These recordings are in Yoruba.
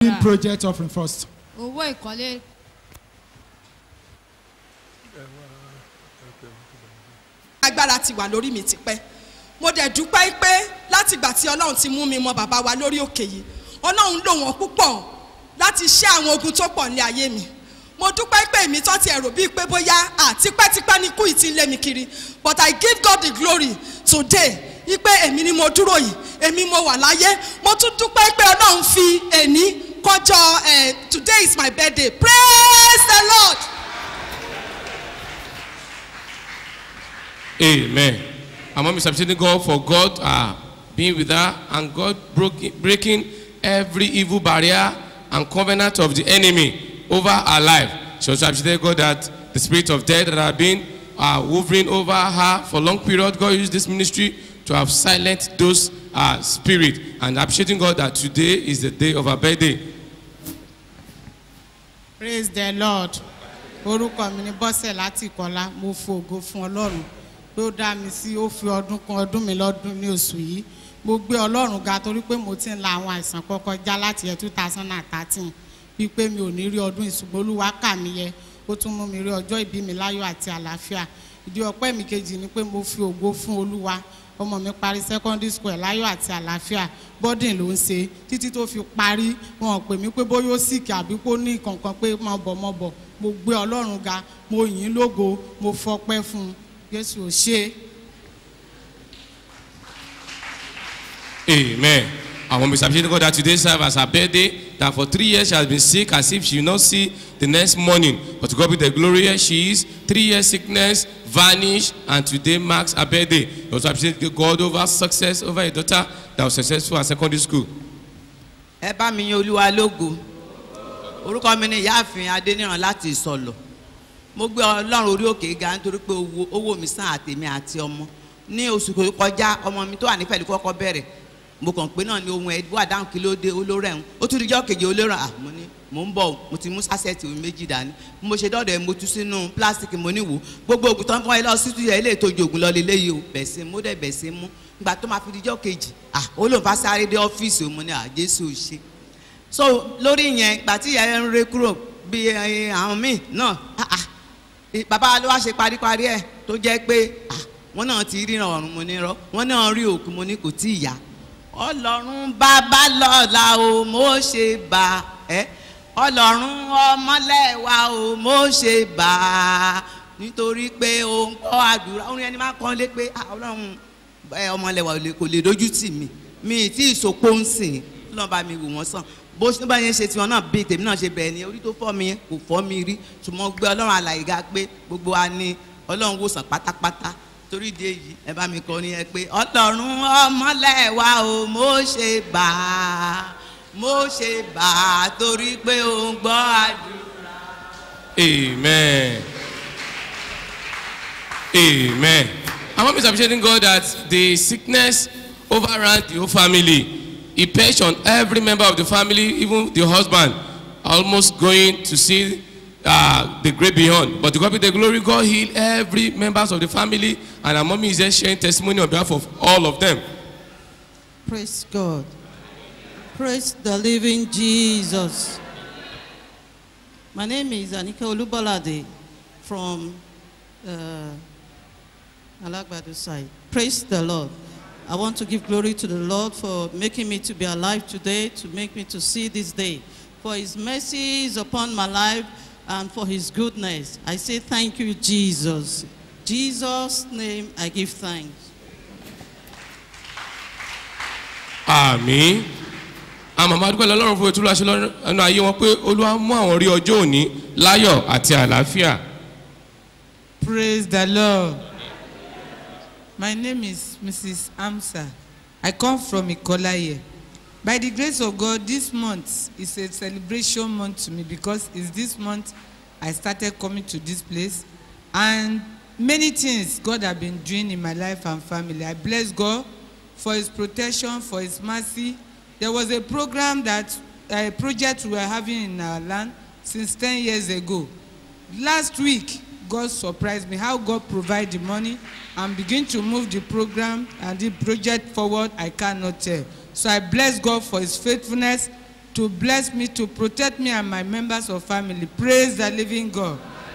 building naira. project offering first. owó ìkọ́lé agbára ti wà lórí mi tipẹ́ mo dẹ̀ dúpẹ́ pé látìgbà tí ọlọ́run ti mú mi mọ bàbá wa lórí òkè yìí ọlọ́run lò wọ́n púpọ̀ láti ṣẹ́ àwọn ogun tó pọ̀ ní ayé mi mo dúpẹ́ pé èmi tó ti ẹ̀rọ bíi pé bóyá à tipẹ́tipẹ́ ni kú ìtì ń lé mi kiri but I give God the glory today wípé èmi ni mo dúró yìí èmi mo wà láyé mo tún dúpẹ́ pé ọlọ́run fi èní kọjọ eh, today is my birthday praise the Lord. Amen. Our mom is appreciating God for God uh, being with her and God broke, breaking every evil barrier and covenant of the enemy over her life. She also appreciated God that the spirit of death that had been uh, hovering over her for a long period, God used this ministry to have silenced those uh, spirits and appreciating God that today is the day of her birthday. praise the lord orúkọ mi ni bọ́sẹ̀ láti ìkọlá mo fògo fún ọlọ́run ló dá mi sí ó fi ọdún kan ọdún mi lọ́dún ní oṣù yìí mo gbé ọlọ́run ga torí pé mo ti ń la àwọn àìsàn kọ́kọ́ já láti ẹ̀ two thousand and thirteen wípé mi ò ní rí ọdún ìṣùgbọ́n olúwa kà mí yẹ ó tún mú mi rí ọjọ́ ìbí mi láyọ̀ àti àlàáfíà ìdí ọpẹ́ mi kejì ni pé mo fi ògo fún olúwa ọmọ mi parí secondary school ẹ̀ láyọ̀ àti àlàáfíà bọ́dìn ló ń ṣe títí tó fi parí wọn ò pè mí pé bóyá ó sìkì àbí kó ní kankan pé mọ̀ bọ̀ mọ̀ bọ̀ mo gbé ọlọ́run ga mo yìn ín lógo mo fọpẹ́ fún un jésù ò ṣe é. Amen. I want to appreciate God that today serve as her birthday. That for three years she has been sick as if she will not see the next morning. But to God be the glory she is. Three years sickness vanished and today marks her birthday. We also appreciate God over success over a daughter that was successful at secondary school. ẹ bá mi yan olúwa lógo orúkọ mi ni ìyáàfin adéníran láti ìsọlọ mo gbé ọlọ́run orí òkè ga nítorí pé owó owó mi sàn àtèmi àti ọmọ ní oṣù tó kọjá ọmọ mi tó wà ní pẹ̀lú kọ́kọ́ bẹ̀rẹ̀ mo kàn pé náà ni ohun ẹ̀ wà dáhùn kí ló dé olóró ẹ̀hún ó tún dijọ́ kejì olóró à mo ní mò ń bọ̀ mo ti mú sásẹ̀tì omi méjì dání bí mo ṣe dọ́dọ̀ ẹ̀ mo tú sínú pílásìkì mo ní wò gbogbo ògùn tó ń fọ́n ẹ lọ sí tuyẹ̀ ilé ìtòjú ògùn lọ lélẹ́yìí o bẹ̀ sí mú dẹ̀ bẹ̀ sí mú ìgbà tó máa fi dijọ́ kejì à ó lóun bá sáré dé ọ́fíìsì òun mo ní à jésù ò ṣe so lórí yẹn ìgbà tí ìyá yẹn ń re kúrò bí ẹ, àwọn míì náà ah, ah, ì- bàbá ló wá ṣe paríparí ẹ tó jẹ́ pé ah, wọ́n náà ti ríran ọ̀run mo ní rọ́ wọ́n náà rí òkú mo ní kò tí ì yá ọlọ́run bàbá lọ́la o mo ṣe bà ẹ́ ọlọ́run ọmọlẹ́wà o mo ṣe bà á nítorí pé o ń kọ́ àdúrà orin ẹni máa ń kọ́ lé pé ah, ọlọ́run ẹ, ọmọlẹ́wà ò lè- kò lè dojú tì mí mi ì tí ì sopó ń sìn lọ́n bá mi wò wọ́n sàn bó ṣe bá yẹn ṣe tiwọn náà bíi tèmi náà ṣe bẹ̀rẹ̀ ni orí tó fọ́ mi yẹn kò fọ́ mi rí ṣùgbọ́n gbé ọlọ́run àlàyé ga pé gbogbo wa ni ọlọ́run wòsàn pátápátá torí ìdí èyí ẹ bá mi kọ ní ẹ pé ọlọ́run ọmọlẹ́wà o mo ṣe bà á mo ṣe bà á torí pé o ń gbọ́ àdúrà. Amen. Amen. Our mom is appreciating God that the sickness overran the whole family. He perched on every member of the family, even the husband, almost going to see uh, the great beyond. But to God be the glory, God healed every members of the family, and our mommy is just sharing testimony on behalf of all of them. Praise God. Praise the living Jesus. My name is Anika Olubolade from uh, Alagbadu side. Praise the Lord. I want to give glory to the Lord for making me to be alive today, to make me to see this day. For his mercy is upon my life and for his goodness. I say thank you, Jesus. Jesus' name I give thanks. àmì àwọn màmá dúpẹ́ lọ́lọ́run fún ètò ìlàṣẹ lọ́nà ayé wọn pé olúwa mú àwọn rí ọjọ́ òní láyọ̀ àti àlàáfíà. Praise the Lord. My name is Mrs. Amsa. I come from Ikolaye. By the grace of God, this month is a celebration month to me because it's this month I started coming to this place and many things God have been doing in my life and family. I bless God for his protection, for his mercy. There was a program that, a project we were having in our land since 10 years ago. Last week, God surprised me how God provide the money and begin to move the program and the project forward I cannot tell. So I bless God for his faithfulness to bless me, to protect me and my members of family. Praise the living God.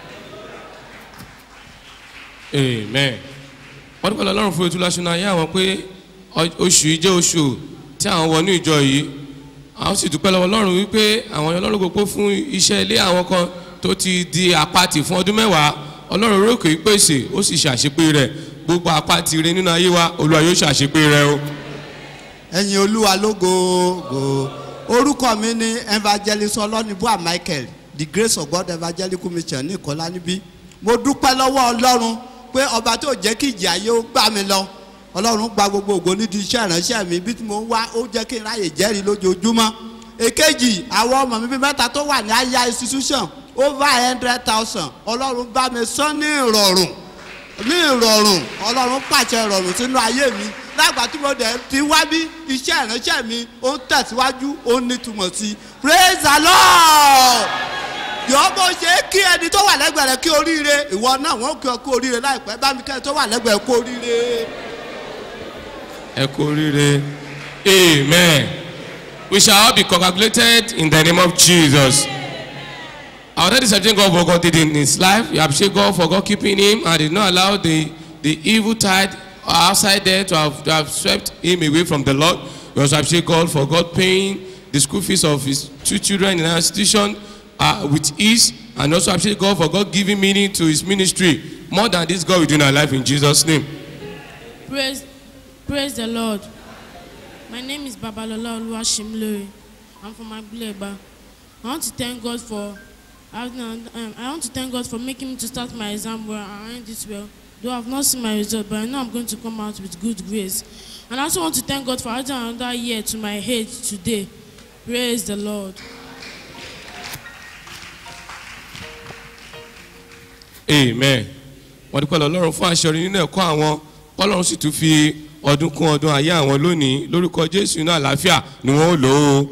amen wọ́n dúpẹ́ lọ́rùn fún ètò ìlàsùn ayé àwọn pé ọ- oṣù yìí jẹ́ oṣù tí àwọn wọ ní ìjọ yìí àwọn sì dúpẹ́ lọ́wọ́ lọ́rùn wípé àwọn yan lọ́rùn gbogbo fún iṣẹ́ ilé àwọn kan tó ti di àpatì fún ọdún mẹ́wàá ọlọ́run orókè pèsè ó sì ṣàṣepé rẹ̀ gbogbo àpatì rẹ nínú ayé wa olúwa yóò ṣàṣepé rẹ o. ẹ̀yin olúwa lógo go orúkọ mi ni evangelist ọlọ́nibúà michael the grace of god evangelical mission ní ìkọlá níbí mo dúpẹ́ lọ́wọ́ ọlọ́run pé ọba tó jẹ́ kí ìjì ayé ó gbà mí lọ ọlọ́run gba gbogbo ògo nídìí iṣẹ́ ìránṣẹ́ mi bí tí mo ń wá ó jẹ́ kí n ráyè jẹ́rìí lójoojúmọ́ èkejì àwọn ọmọ mi bíi mẹ́ta tó wà ní aya institution over hundred thousand ọlọ́run bá mi sán ní ìrọ̀rùn ní ìrọ̀rùn ọlọ́run pàṣẹ ìrọ̀rùn sínú ayé mi lágbà tí mo dẹ̀ ti wá bí iṣẹ́ ìránṣẹ́ mi ó ń tẹ̀síwájú ó ń nítumọ̀ sí i praise the lord yọ bó ṣe kí ẹni tó wà lẹ́gbẹ̀ẹ́ rẹ kí oríire ìwọ náà wọ́n kí ọ kú oríire láìpẹ́ bá mi kẹ́ni tó wà lẹ́gbẹ̀ẹ́ kú oríire. ẹ kú oríire amen we shall all be congratulated in the name of jesus our daddy is God for God did in his life we appreciate God for God keeping him and did not allow the the evil tide outside there to have to have swept him away from the lord we also appreciate God for God paying the school fees of his two children in our institution uh, with ease and also appreciate God for God giving meaning to his ministry more than this God will do in our life in Jesus name. Praise, praise the Lord. My name is Babalola Oluwashimlori. I'm from Agbuleba. I want to thank God for I, um, I want to thank God for making me to start my exam well and end it well. Though I've not seen my result, but I know I'm going to come out with good grades. And I also want to thank God for adding another year to my age today. Praise the Lord. amen wọ́n dúpẹ́ lọ lọ́rùn fún aṣọ nínú ẹ̀kọ́ àwọn ọlọ́run sì tún fi ọdún kún ọdún ayé àwọn lónìí lórúkọ jésù inú àlàáfíà ni wọ́n ó lò ó.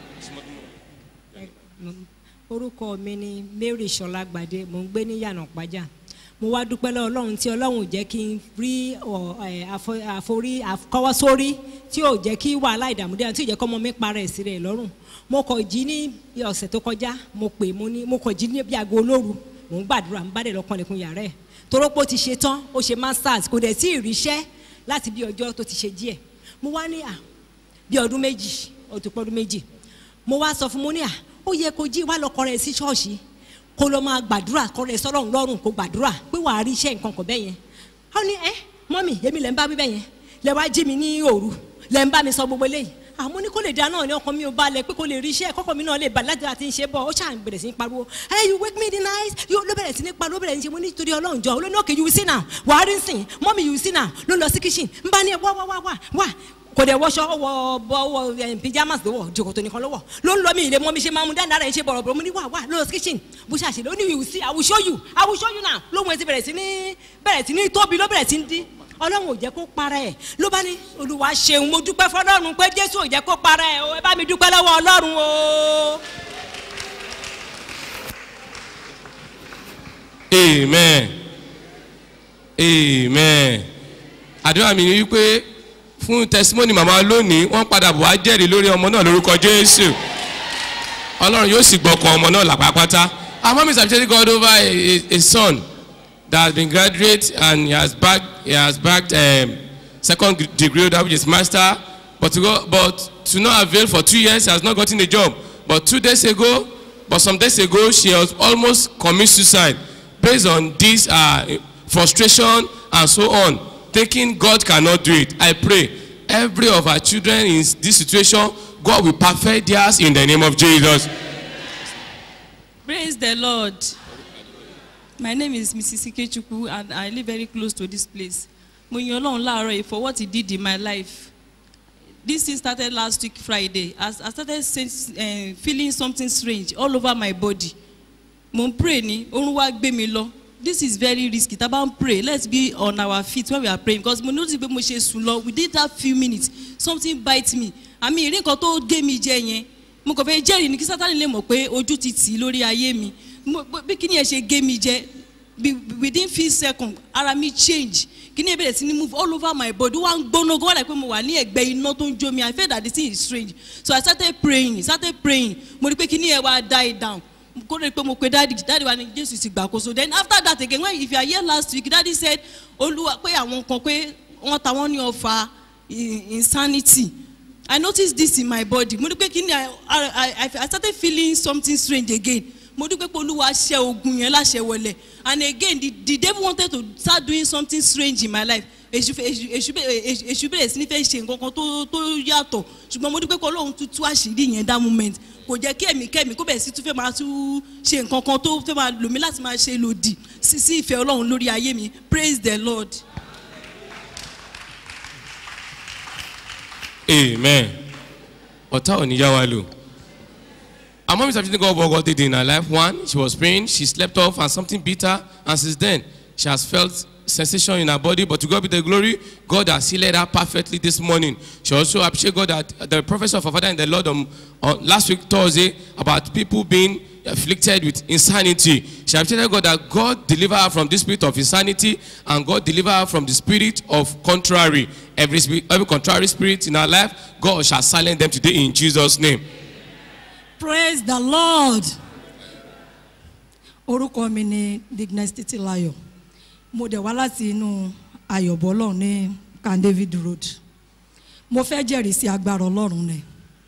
orúkọ mi ni mary sọlágbàdé mò ń gbé ní yànà pàjá mo wá dúpẹ́ lọ́wọ́ ọlọ́run tí ọlọ́run ò jẹ́ kí n rí ọ, ẹ, àfọ- àforí àkọ́wọ́ sórí tí ò jẹ́ kí wàhálà ìdààmú dé tí ò jẹ́ kọ́ ọmọ mi para ẹ̀ sí rẹ̀ lọ́rùn mo kọ̀ jí ní ọ̀sẹ̀ tó kọjá mo pè mo ní mo kọ̀ jí ní bí aago olóru mò ń gbàdúrà ń bá dẹ̀ lọ́kàn lẹ́kùn yàrá ẹ̀ torópó ti ṣe tán ó ṣe masters kò dẹ̀ tí ì ríṣẹ́ láti bí ọjọ́ tó ti ṣe díẹ̀ mo wá ní à bí ọdún méjì ó ti pọ́ ọdún méjì mo wá sọ fún mo ní à ó yẹ kó jí wá lọkọ rẹ sí ṣọ́ọ̀ṣì kó lọ máa gbàdúrà kọ rẹ sọlọ́run lọ́rùn kó gbàdúrà pé wàá rí iṣẹ́ nǹkan kan bẹ́ẹ̀ yẹn ó ní ẹ mọ́mì èmi lẹ́ ń bá wí bẹ́ẹ̀ yẹn lẹ́ wá jí mi ní òru lẹ́ ń bá mi sọ gbogbo eléyìí àmọ́ ní kó lè da náà ní ọkàn mi ò balẹ̀ pé kó lè rí iṣẹ́ kọ́kọ́ mi náà lè balẹ̀ láti àti ṣe bọ̀ ó ṣàn bẹ̀rẹ̀ sí ní pariwo hey you wake me in the night yóò ló bẹ̀rẹ̀ sí ní pariwo bẹ̀rẹ̀ sí ní ṣe mo ní torí ọlọ́run jọ olóńgbò okay you will see now wàá rí sìn mọ́mì you will see now ló lọ sí kitchen ń bá ní wá wá wá wá wá kò dẹ̀ wọṣọ wọ bọ wọ ẹ, pyjamas ló wọ jòkòtò nìkan ló wọ ló ń lọ mí ilé mọ́ mi ṣe máa mú dáadáa rẹ̀ ṣe bọ̀rọ̀bọ̀rọ̀ mo ní wà wà lọ sí kitchen bó ṣe àṣẹ ló ní you see i will show you i will show you now lóhun ẹ ti bẹ̀rẹ̀ sí ní bẹ̀rẹ̀ sí ní tóbi ló bẹ̀rẹ̀ sí ní dín ọlọ́run ò jẹ́ kó para ẹ̀ ló bá ní olùwà ṣeun mo dúpẹ́ fọlọ́run pé jésù ò jẹ́ kó para ẹ̀ o ẹ bá mi dúpẹ́ lọ́wọ́ ọlọ́run o. amen amen àdúrà mi ni wípé fún testimony màmá lónìí wọ́n padà bọ̀ wá jẹ́rìí lórí ọmọ náà lórúkọ jésù ọlọ́run yóò sì gbọ́kàn ọmọ náà làpápátá our mom is appreciating God over a, a, a son that has been graduate and he has backed he has backed um, second degree holder which is master but to go but to no avail for two years he has not gotten a job but two days ago but some days ago she was almost commit suicide based on this uh, frustration and so on thinking God cannot do it I pray every of our children in this situation God will perfect theirs in the name of Jesus. Praise the Lord. My name is Mrs. Ikechukwu and I live very close to this place. Mo yan Ọlọ́run láàárọ̀ yìí for what he did in my life. This thing started last week Friday as I started sense, uh, feeling something strange all over my body. Mo ń pray ni, orun wá gbé mi lọ. This is very risky. Tá a bá ń pray, let's be on our feet when we are praying because mo notice pé mo ṣe sùn lọ within that few minutes something bite me. Àmì ìrí nǹkan tó gé mi jẹ yẹn mo kàn fẹ́ jẹ́rìí ní kí sátani lè mọ̀ pé ojú ti tì í lórí ayé mi Mo- bí kíni ẹ̀ ṣe gé mi jẹ bí- within few seconds ara mi change kíní ìbẹ̀rẹ̀ sí ní move all over my body ó wá ń gbóná gan wọ́n dà pé mo wà ní ẹ̀gbẹ́ iná tó ń jó mi I felt that the thing is strange so I started praying started praying mo rí pé kíní ẹ̀ wá die down kó lè pé mo pe dadi dadi wa ni jésù ti gbàkóso then after that again when if you are here last week dadi said olúwa pé àwọn kan pé wọ́n ta wọ́n ní ọfà i- insanity i noticed this in my body mo rí pé kí ni I, I, I, i started feeling something strange again mo rí pé pé olúwa ṣe ogun yẹn láṣẹ wọlé and again the, the devil wanted to start doing something strange in my life èṣù fẹ́- èṣù èṣù bẹ̀rẹ̀- èṣù- èṣù bẹ̀rẹ̀ sí ní fẹ́ ṣe nǹkan kan tó tó yàtọ̀ ṣùgbọ́n mo rí pé kọ́ lóun tún tú àṣírí yẹn that moment kò jẹ́ kí ẹ̀mí kẹ́mi kó bẹ̀rẹ̀ sí tún fẹ́ máa tún ṣe nǹkan kan tó fẹ́ máa lò mí láti máa ṣe lòdì sí sí ìfẹ́ ọlọ́run lórí ayé mi praise the lord. Amen. Ọ̀tá ò ní yá wa lò. Our mom is appreciating God for what God did in her life. One, she was praying, she slept off and something beat her. And since then, she has felt sensation in her body. But to God be the glory, God has healed her perfectly this morning. She also appreciate God that the prophecy of her father in the Lord on, on last week Thursday about people being afflicted with insanity. She appreciated God that God deliver her from this spirit of insanity and God deliver her from the spirit of contrary. Every, spirit, every contrary spirit in her life, God shall silence them today in Jesus' name. praise the lord orúkọ mi ni dignes titilayo mo dẹ̀ wá láti inú ayọ̀bọ̀ ọlọ́run ní can david road mo fẹ́ jẹ́rìí sí agbára ọlọ́run ni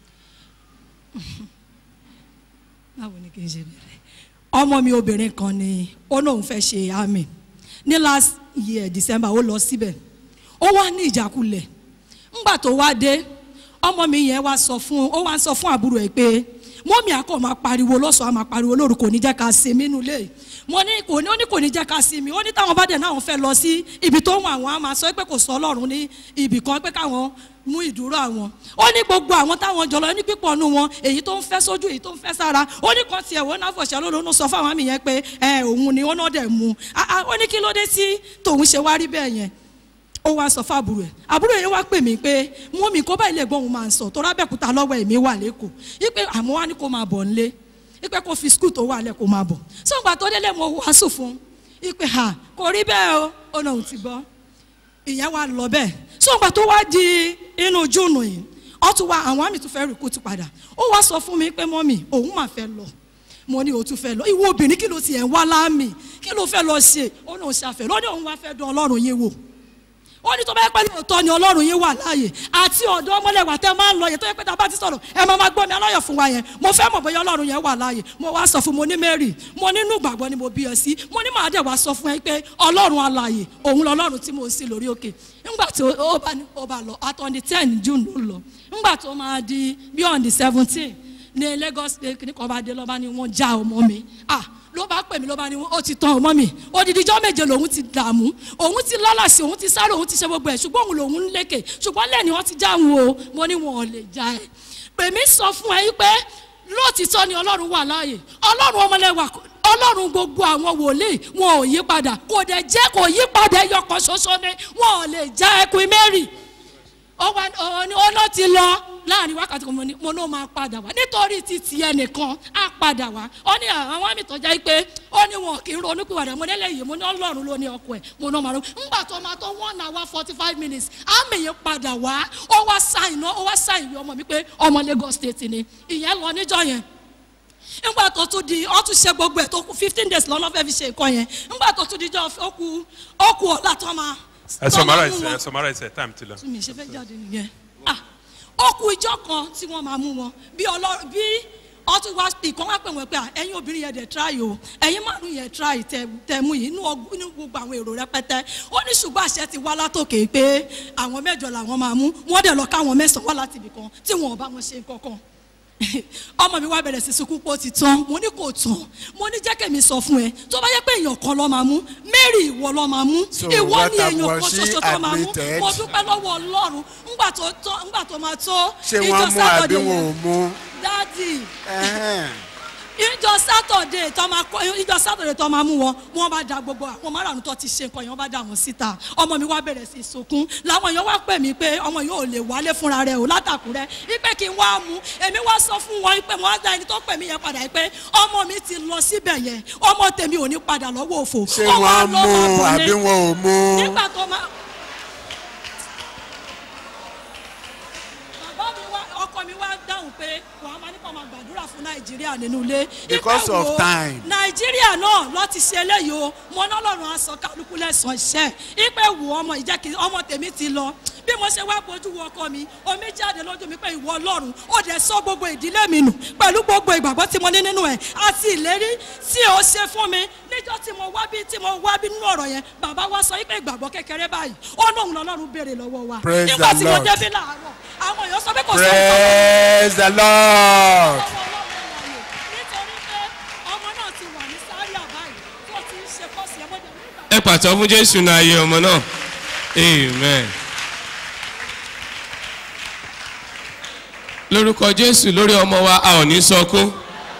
báwo ni kì í ṣe bẹ̀rẹ̀ ọmọ mi obìnrin kan ni ó lóun fẹ́ ṣe àmì ní last year december ó lọ síbẹ̀ ó wá ní ìjákulẹ̀ ńgbà tó wá dé ọmọ mi yẹn wá sọ fún ó wá sọ fún àbúrò ẹ pé mọ́mí àkọ́ máa pariwo lọ́sọ̀ọ́ á máa pariwo lóru kò ní jẹ́ ká sinmi nínú ilé mo ní kò ní ó ní kò ní jẹ́ ká sinmi ó ní táwọn bá dẹ̀ náà fẹ́ lọ sí ibi tó ń wọ àwọn á máa sọ pé kò sọ ọlọ́run ní ibì kan pé káwọn mú ìdúró àwọn ó ní gbogbo àwọn táwọn jọlọ ní pípọ̀ nù wọn èyí tó ń fẹ́ sójú èyí tó ń fẹ́ sára ó ní kan tiẹ̀ wọ́n náà fọ̀ṣẹ́ lónìí sọ fáwọn àmì yẹn pé ẹ òun ni ó náà dẹ̀ mú Ah, ah, ó ní kí ló dé tí tòun ṣe wá rí bẹ́ẹ̀ yẹn ó wá sọ fún àbúrò ẹ àbúrò yẹn wá pè mí pé wọn mi kó báyìí lè gbọ́ òun máa ń sọ tó rábẹ́kúta lọ́wọ́ ẹ̀mí wà lẹ́kọ̀ọ́ yípe àmọ́ wá ní kó máa bọ̀ nílé yípe kó fi skul tó wà lẹ́ kó máa bọ̀ sọ́gbà tó délé mo wàásù fún yípe ha kò rí bẹ́ẹ̀ o ó náà ti gbọ́ ìyẹn wá lọ bẹ́ẹ̀ sọ́gbà tó wá di inú júùnù yìí ó tún wá àwọn àmì tó fẹ́ rìkútù padà ó wá sọ fún mi pé mọ́mì òun máa fẹ́ lọ mo ní o tún fẹ́ lọ ìwọ obìnrin kí ló ti ẹ̀ ń wá láàmì kí ló fẹ́ lọ ṣe ó náà ṣàfẹ́ lọ́ní òun wá fẹ́ dán ọlọ́run yín wò ó ní tó bá yẹ pé lóòótọ́ ni ọlọ́run yín wà láàyè àti ọ̀dọ́ ọmọlẹ́wà tẹ́ máa ń lọ yẹn tó yẹ pé tá a bá ti sọ̀rọ̀ ẹ máa máa gbọ́ mi aláyọ̀ fún wa yẹn mo fẹ́ mọ̀ bóyá ọlọ́run yẹn wà láàyè mo wá sọ fún mo ní mary mo nínú ìgbàgbọ́ ni mo bí ẹ sí mo ní màá dẹ̀ wá sọ fún ẹ pé ọlọ́run alààyè òun lọ́lọ́run tí mo ń sí lórí òkè ńgbà tí ó bá ní ó bá lọ at on the ten june ló lọ ńgbà tó máa di bí on the seventeen ní lagos ní kò bá dé lọ́ba ni wọ́n já ọmọ mi ah ló bá pè mí ló bá ní ó ti tán ọmọ mi odidijọ́ méje lòun ti dààmú òun ti lálàsì òun ti sáré òun ti ṣe gbogbo ẹ̀ ṣùgbọ́n òun lòun ń lékè ṣùgbọ́n lẹ́ni wọ́n ti já òun o mo ní wọn ò lè já ẹ̀ pèmí sọ fún ẹ yí pé lóòtítọ́ ni ọlọ́run wà láàyè ọlọ́run ọmọlẹ́wà ọlọ́run gbogbo àwọn wòlíì wọn ò yí padà kò dẹ̀ jẹ́ kò yí padà ẹyọkàn ṣoṣo ni wọn ò lè já ẹkùn mary ó wá ó ní ó ló ti lọ láàrin wákàtí kan mo ní mo ní ó máa padà wá nítorí ti tiẹ̀ nìkan á padà wá ó ní àwọn àmì tó jẹ́ pé ó ní wọn kì í ronú pìwàdà mo nílẹ̀ yìí mo ní ọlọ́run ló ní ọkọ ẹ̀ mo ní ọmọ rẹ ńgbà tó máa tó one hour forty five minutes àmì yìí padà wá ó wá sáìn náà ó wá sáìn ìwé ọmọ mi pé ọmọ lagos state ni ìyẹn lọ níjọ yẹn ńgbà tó tún di ọ tún ṣe gbogbo ẹ̀ tó kú fifteen days lọ́nà fẹ́ fi ṣe nǹkan yẹn ńgbà tó tún di jọ ó kú ó kú ọ̀la tó máa ẹ tó máa mú summarize wọn ẹ summarize ẹ time ti lọ. tún mi ṣe fẹ́ jáde nìyẹn ah ó kú ìjọ kan tí wọ́n máa mú wọn bí ọlọ́run bí ọtún wá ìkan wá pè wọ́n pé ah, ẹ̀yin obìnrin yẹn dẹ̀ try o ẹ̀yin márùn yẹn try tẹ tẹ mú yìí inú ọgbọ́n inú gbogbo àwọn èrò rẹpẹtẹ ó ní ṣùgbọ́n àṣẹ ti wá látòkè pé àwọn mẹ́jọ làwọn máa mú wọ́n dẹ̀ lọ káwọn mẹ́sàn-án wá láti ibì kan tí wọn ò bá wọn ṣe nǹkan kan ọmọ mi wá bẹ̀rẹ̀ sí sunkún pé ó ti tán mo ní kò tán mo ní jẹ́ kẹ́mi sọ fún ẹ tó bá yẹ pé èèyàn kan lọ́ máa mú mary ìwọ lọ́ máa mú So ìwọ what ni have- èèyàn was kan she ṣoṣo tó máa mú admitted? mo dúpẹ́ lọ́wọ́ ọlọ́run ńgbà tó tó ńgbà tó máa tó ṣé wọ́n mú àbí wọn ò mú. dádì Ẹhẹ́n. ìjọ sátọ̀dé tó máa kọ́ ìjọ sátọ̀dé tó máa mú wọn wọn bá da gbogbo àwọn márùn tó ti ṣe nǹkan yẹn wọn bá da wọn síta ọmọ mi wá bẹ̀rẹ̀ sí sunkún làwọn èèyàn wá pè mí pé ọmọ yìí ò lè wálé fúnra rẹ̀ ò látàkùrẹ́ ipe kí n wá mú èmi wá sọ fún wọn pé mo wá da ẹni tó pè mí yẹn padà pé ọmọ mi ti lọ síbẹ̀ yẹn ọmọ tèmi ò ní padà lọ́wọ́ òfò ṣé Ó wá wọ́n lọ́ máa mú bọ̀ lé. àbí wọn ò mú. nígbà tó máa fún nàìjíríà nínú ilé. Because Ipe of wo, time. nàìjíríà náà lọ ti ṣe eléyìí o mo ná lọ́rùn aṣọ kálukú lẹ́sàn-án iṣẹ́ ipe wo ọmọ ìjẹ́ kí ọmọ tèmi ti lọ bí mo ṣe wá bójú wo ọkọ mi omi jáde lójú mi pé ìwọ ọlọ́run ó dẹ̀ sọ gbogbo ìdílé mi nù pẹ̀lú gbogbo ìgbàgbọ́ tí mo ní nínú ẹ̀ àti ìlérí tí ó ṣe fún mi níjọ́ tí mo wá bí tí mo wá bí nínú ọ̀rọ̀ yẹn bàbá wa sọ pé ìgbàgbọ́ kékeré báyìí ó lóun lọ́lọ́run béèrè lọ́wọ́ wa Praise nígbà the tí mo Lord. débí láàárọ̀ àwọn èèyàn sọ pé kò sí Praise the Lord. nítorí pé ọmọ náà ti wà ní sáré àbáyé tó ti ń ṣe kọ́sì ẹ̀ mọ́jà nígbà ẹ pàtó fún jésù náà ayé ọmọ náà amen. lórúkọ jésù lórí ọmọ wa a ò ní sọkún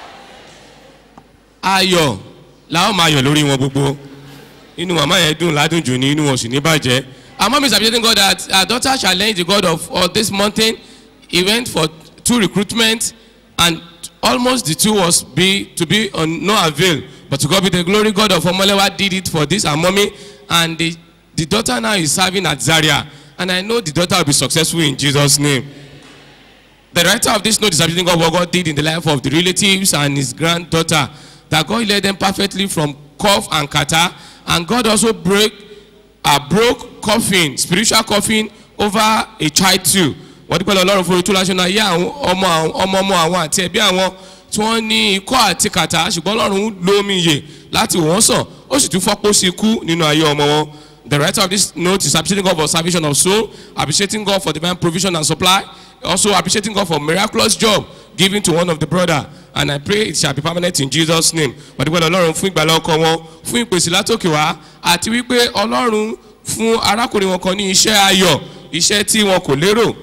ayọ̀ làwọn máa yọ̀ lórí wọn gbogbo inú màmá yẹn dùn ládùn jù ní inú wọn sì ní bàjẹ́ our mom is appreciating God that her daughter challenged the God of, of this mountain he went for two recruitment and almost the two was be to be on no avail but to God be the glory God of Omolewa did it for this her mommy and the the daughter now is serving at Zaria and I know the daughter will be successful in Jesus name. The writer of this note is appreciating God what God did in the life of the relatives and his granddaughter. That God led them perfectly from cough and catarrh. And God also broke, uh, broke coffin, spiritual coffin over a child too. Wọ́n dúpẹ́ lọ lọ́rùn fún orí tó láṣọ náà yé àwọn ọmọ àwọn- ọmọ ọmọ àwọn àti ẹbí àwọn tí wọ́n ní ikọ́ àti kàtà ṣùgbọ́n lọ́rùn lómi iyè láti wò wọ́n sàn ó sì tún fọ́pọ́ sí ikú nínú ayé ọmọ wọn. The writer of this note is appreciating God for salvation of soul, appreciating God for divine provision and supply, also appreciating God for miraculous job given to one of the brother. And I pray it shall be permanent in Jesus' name. Wọ́n dúpẹ́ lọ Ọlọ́run fún ìgbàlá ọkọ wọn, fún ìpèsè látòkè wá, àti wípé Ọlọ́run fún arákùnrin wọn kan ní iṣẹ́ ayọ̀, iṣẹ́ tí wọn kò lérò.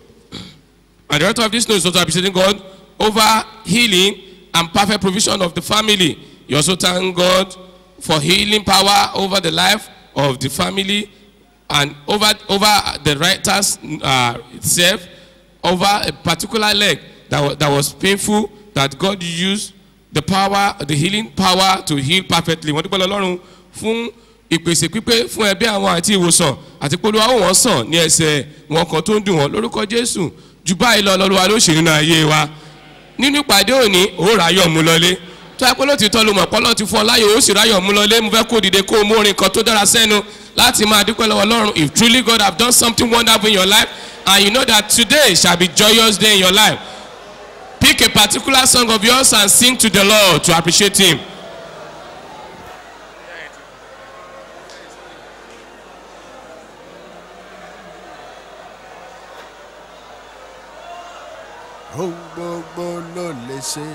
And the writer of this note is also appreciating God over healing and perfect provision of the family. You also thank God for healing power over the life of the family and over over the writers uh, itself over a particular leg that was, that was painful that God used the power the healing power to heal perfectly wọ́n dúpẹ́ lọ́rùn fún ìpèsè pípé fún ẹbí àwọn àti ìwòsàn àti pé olúwa ó wọ́n sàn ní ẹsẹ̀ wọn kan tó ń dùn wọ́n lórúkọ jésù jù báyìí lọ lọ́lọ́wà ló ṣe nínú ayé wa nínú ìpàdé òní ó ráyọ̀ mú lọlé tó ẹ pé lótìtọ́ ló mọ̀ pọ́lọ́ ti fún ọ láyò ó sì ráyọ̀ mú lọlé mo fẹ́ kó dìde kó o mú orin kan tó dára sẹ́nu láti máa dúpẹ́ lọ́wọ́ ọlọ́run if truly God have done something wonderful in your life and you know that today shall be joyous day in your life pick a particular song of yours and sing to the Lord to appreciate him. Ohun gbogbo ló lè ṣe.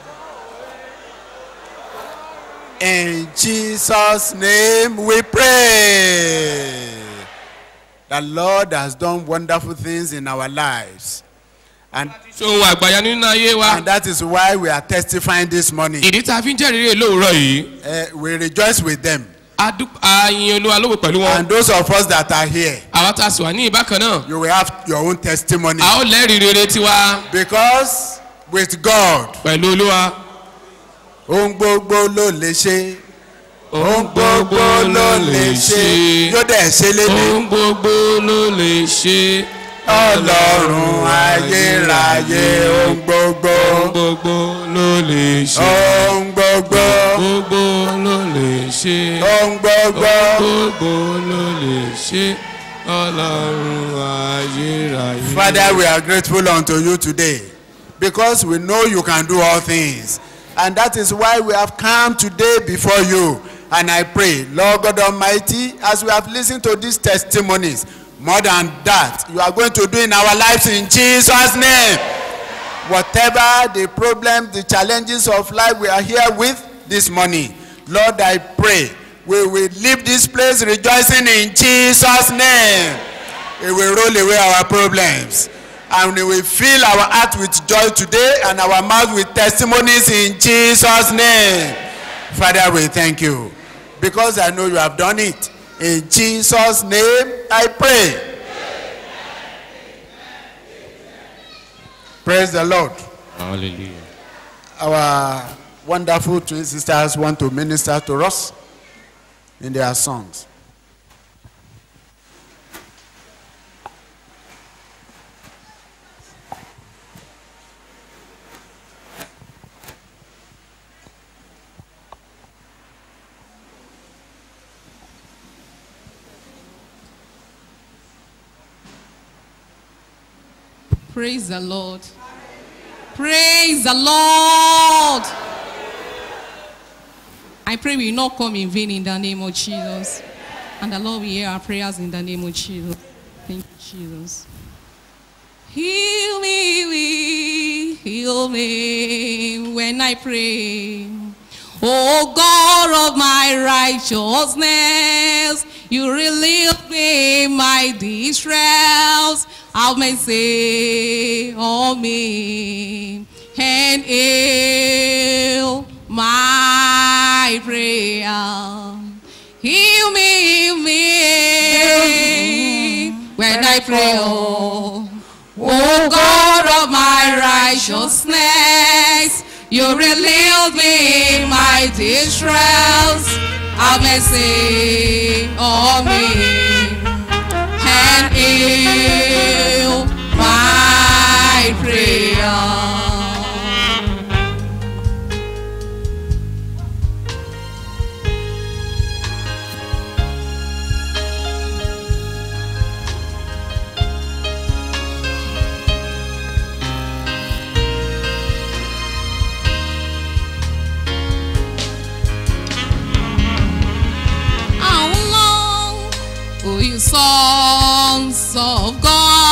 In Jesus' name we pray. The Lord has done wonderful things in our lives. And, ohun àgbàyà nínú ayé wa. and that is why we are testifying this morning. ìdí tá a fi ń jẹ́rìí rè lóòrọ̀ yìí. Uh, we rejoice with them. àyìn olúwa lówó pẹ̀lú wọn. And those of us that are here, àwa tá a sì wà ní ìbákan náà. you will have your own testimony. a ó lẹ́rìí rere tiwa. Because with God, pẹ̀lú olúwa. ohun gbogbo ló lè ṣe. ohun gbogbo ló lè ṣe. yóò dẹ̀ ṣe lédè. ohun gbogbo ló lè ṣe. ọlọ́run ayérayé ohun gbogbo. ohun gbogbo ló lè ṣe. ohun gbogbo. gbogbo ló lè ṣe. ohun gbogbo. ohun gbogbo ló lè ṣe. ọlọ́run ayérayé. Father, we are grateful unto you today because we know you can do all things. And that is why we have come today before you. And I pray, Lord God Almighty, as we have listened to these testimonies, more than that, you are going to do in our lives in Jesus' name. Whatever the problems, the challenges of life we are here with this morning, Lord, I pray we will leave this place rejoicing in Jesus' name. It will roll away our problems. And we will fill our heart with joy today and our mouth with testimonies in Jesus' name. Father, we thank you because I know you have done it. In Jesus' name, I pray. Praise the Lord. hallelujah. Our wonderful twin sisters want to minister to us in their songs. Praise the Lord. Praise the Lord. I pray we will not come in vain in the name of Jesus. And the Lord will hear our prayers in the name of Jesus. Thank you, Jesus. Heal me, heal me when I pray. Oh God of my righteousness, you relieve me my distress. Have mercy on me and heal my prayer. Heal me, heal me when I pray. Oh, oh God of my righteousness, you relieve me my distress. Have mercy on me and heal my prayer. How long will you sons of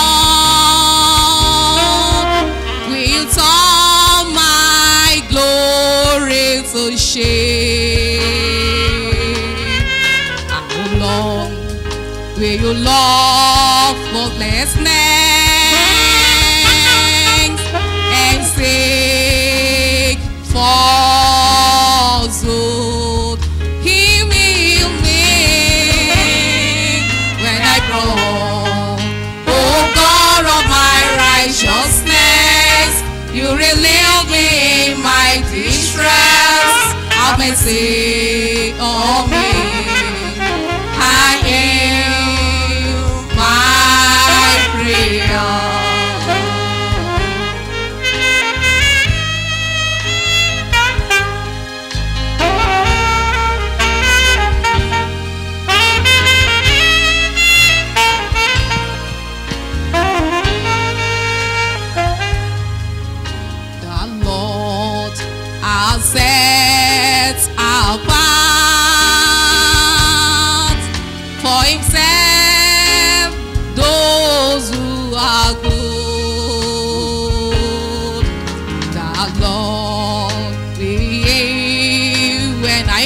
God will you turn my glory to shame? How long will you love godlessness and seek falsehood? Heal me, heal me when I grow. Oh God of my righteousness, you relieve me my distress. Have mercy on me. I am my prayer. the Lord has set apart for himself those who are good. The Lord will hear when I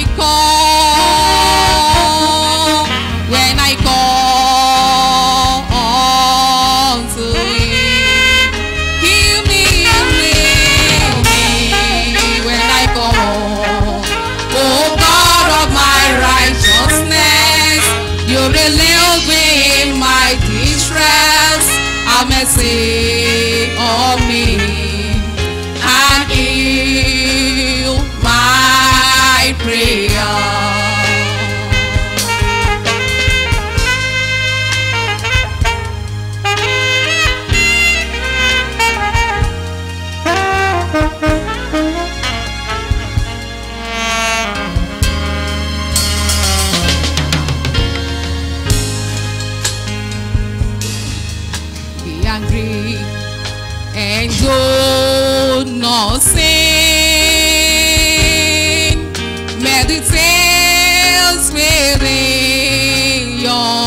call, when I call unto him. Heal me, heal me, heal me when I call. Oh God of my righteousness, you relieve me my distress. Have mercy on me and heal my prayer. be angry and do not sin. Meditate within your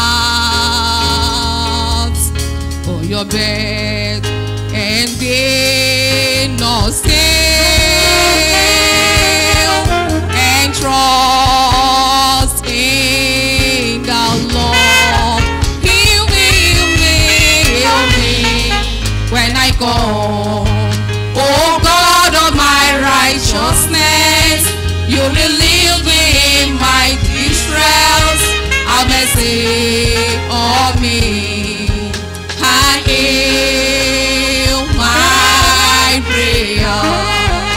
heart for your bed and be not still and trust in the Lord. Heal me, heal me, heal me when I go. Oh God of my righteousness, you relieve me in my distress. Have mercy on me and heal my prayer.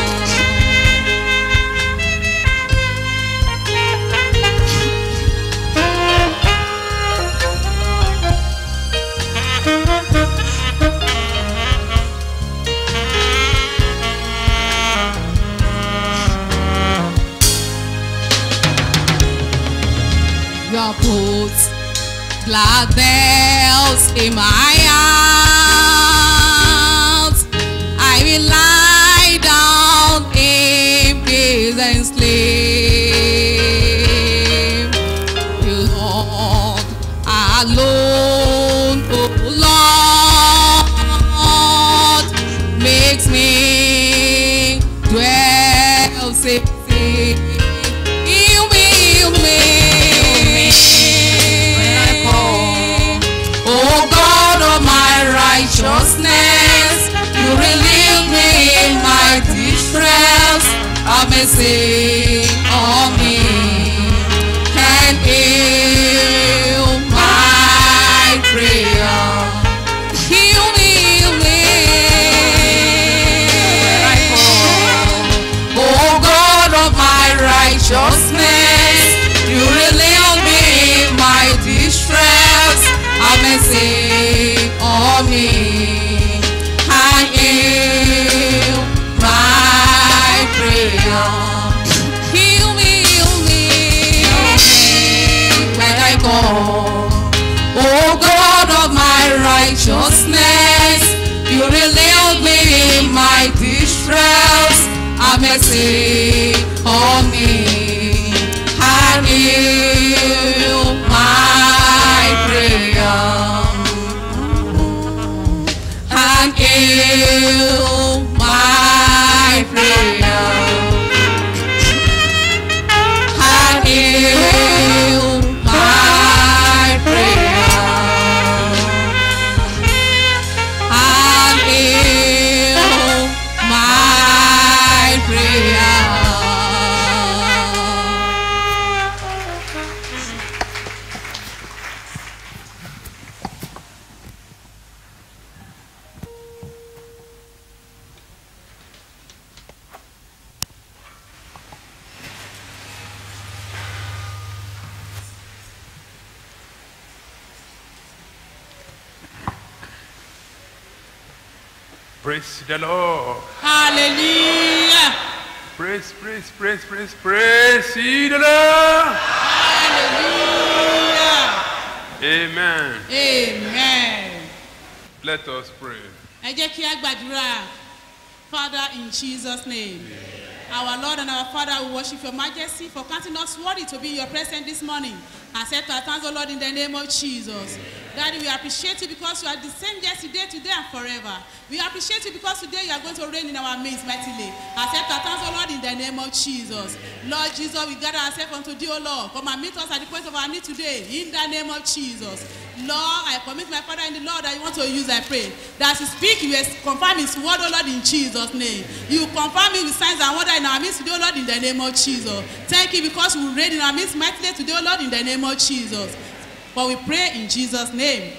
You put glad bells in my eyes. flame. You Lord alone, oh Lord, makes me dwell safe. Heal me, heal me. Oh God of my righteousness, you relieve me in my distress. Have mercy on me and heal my prayer. Heal me, heal me. Oh God of my righteousness, you relieve me in my distress. Have mercy on me and heal my prayer. Heal me, heal me, when I call. Oh God of my righteousness, you relieve me in my distress. Have mercy on me and heal my prayer. And heal my prayer. And heal my prayer. And heal my prayer. Praise the Lord. hallelujah Praise, praise, praise, praise, praise ye the Lord. hallelujah Amen. amen. Let us pray. ẹ jẹ́ kí a gbàdúrà father in jesus name our lord and our father we worship your majesty for counting us worthy to be in your presence this morning accept our thanks o lord in the name of jesus daddy we appreciate you because you are the same yesterday today and forever we appreciate you because today you are going to reign in our midst mightily accept our thanks o lord in the name of jesus lord jesus we gather ourselves unto thee o lord come and meet us at the point of our need today in the name of jesus lord i commit my father in the lord that you want to use i pray that as you speak you will confirm his word o lord in jesus name you confirm it with signs and wonder in our midst today o lord in the name of jesus thank you because we reign in our midst mightily today o lord in the name of jesus for we pray in jesus name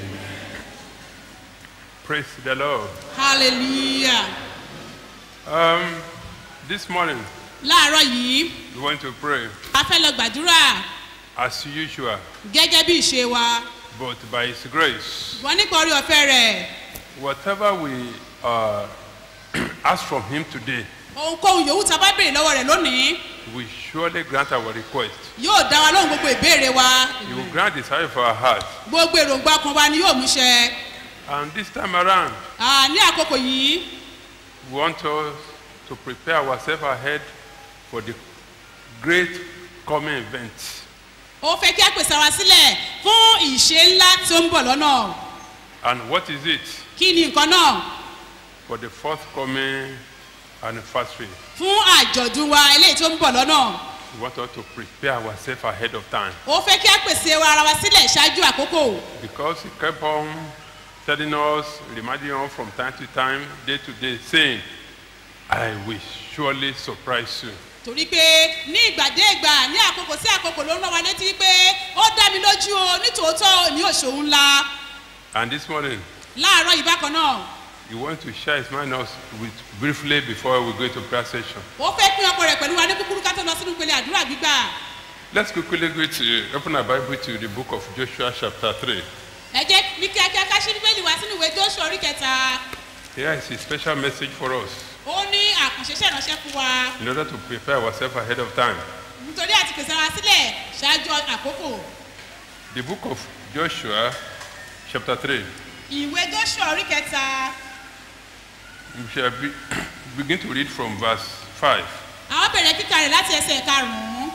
Praise the Lord. hallelujah Um, this morning, láàárọ̀ yìí we want to pray a fẹ́ lọ gbàdúrà as usual, gẹ́gẹ́ bí ìṣe wa but by His grace, wọ́n nípa orí ọ̀fẹ́ rẹ̀ whatever we uh, ask from Him today, ohunkóhun yòówù tá a bá béèrè lọ́wọ́ rẹ̀ lónìí we surely grant our request. yóò dá wa lóhùn gbogbo ìbéèrè wa He will grant the desire of our heart. gbogbo èròǹgbà kan wa ni yóò mú ṣẹ And this time around, Ah, ní àkókò yìí we want us to prepare ourselves ahead for the great coming event. ó fẹ́ kí a pèsè ara sílẹ̀ fún ìṣe ńlá tí ó ń bọ̀ lọ́nà And what is it? kí ni nǹkan náà For the forthcoming anniversary. fún àjọ̀dún wa eléyìí tó ń bọ̀ lọ́nà We want us to prepare ourselves ahead of time. ó fẹ́ kí a pèsè ara wa sílẹ̀ ṣáájú àkókò Because he kept on telling us, reminding us from time to time, day to day, saying, I will surely surprise you. torí pé ní ìgbàdégbà ní àkókò sí àkókò ló ń rán wa létí pé ó dá mi lójú o nítòótọ́ ní òṣòwò ńlá And this morning, láàárọ̀ yìí bákan náà he want to share his mind us with briefly before we go to prayer session. ó fẹ́ pín ọkọ rẹ̀ pẹ̀lú wa ní kúkúrú ká tó lọ sínú ìpele àdúrà gbígbà Let's quickly go to open our Bible to the book of Joshua chapter 3. ẹ jẹ́ ní kíákíá ká ṣí bíbélì wá sínú ìwé joshua orí kẹta Here is a special message for us ó ní àkànṣeṣẹ́ ìránṣẹ́ fún wa in order to prepare ourselves ahead of time. nítorí àti pèsè ara sílẹ̀ ṣáájú àkókò The book of Joshua chapter 3. ìwé joshua orí kẹta We shall be, begin to read from verse 5. a ó bẹ̀rẹ̀ kíkà rẹ̀ láti ẹsẹ̀ karùn-ún.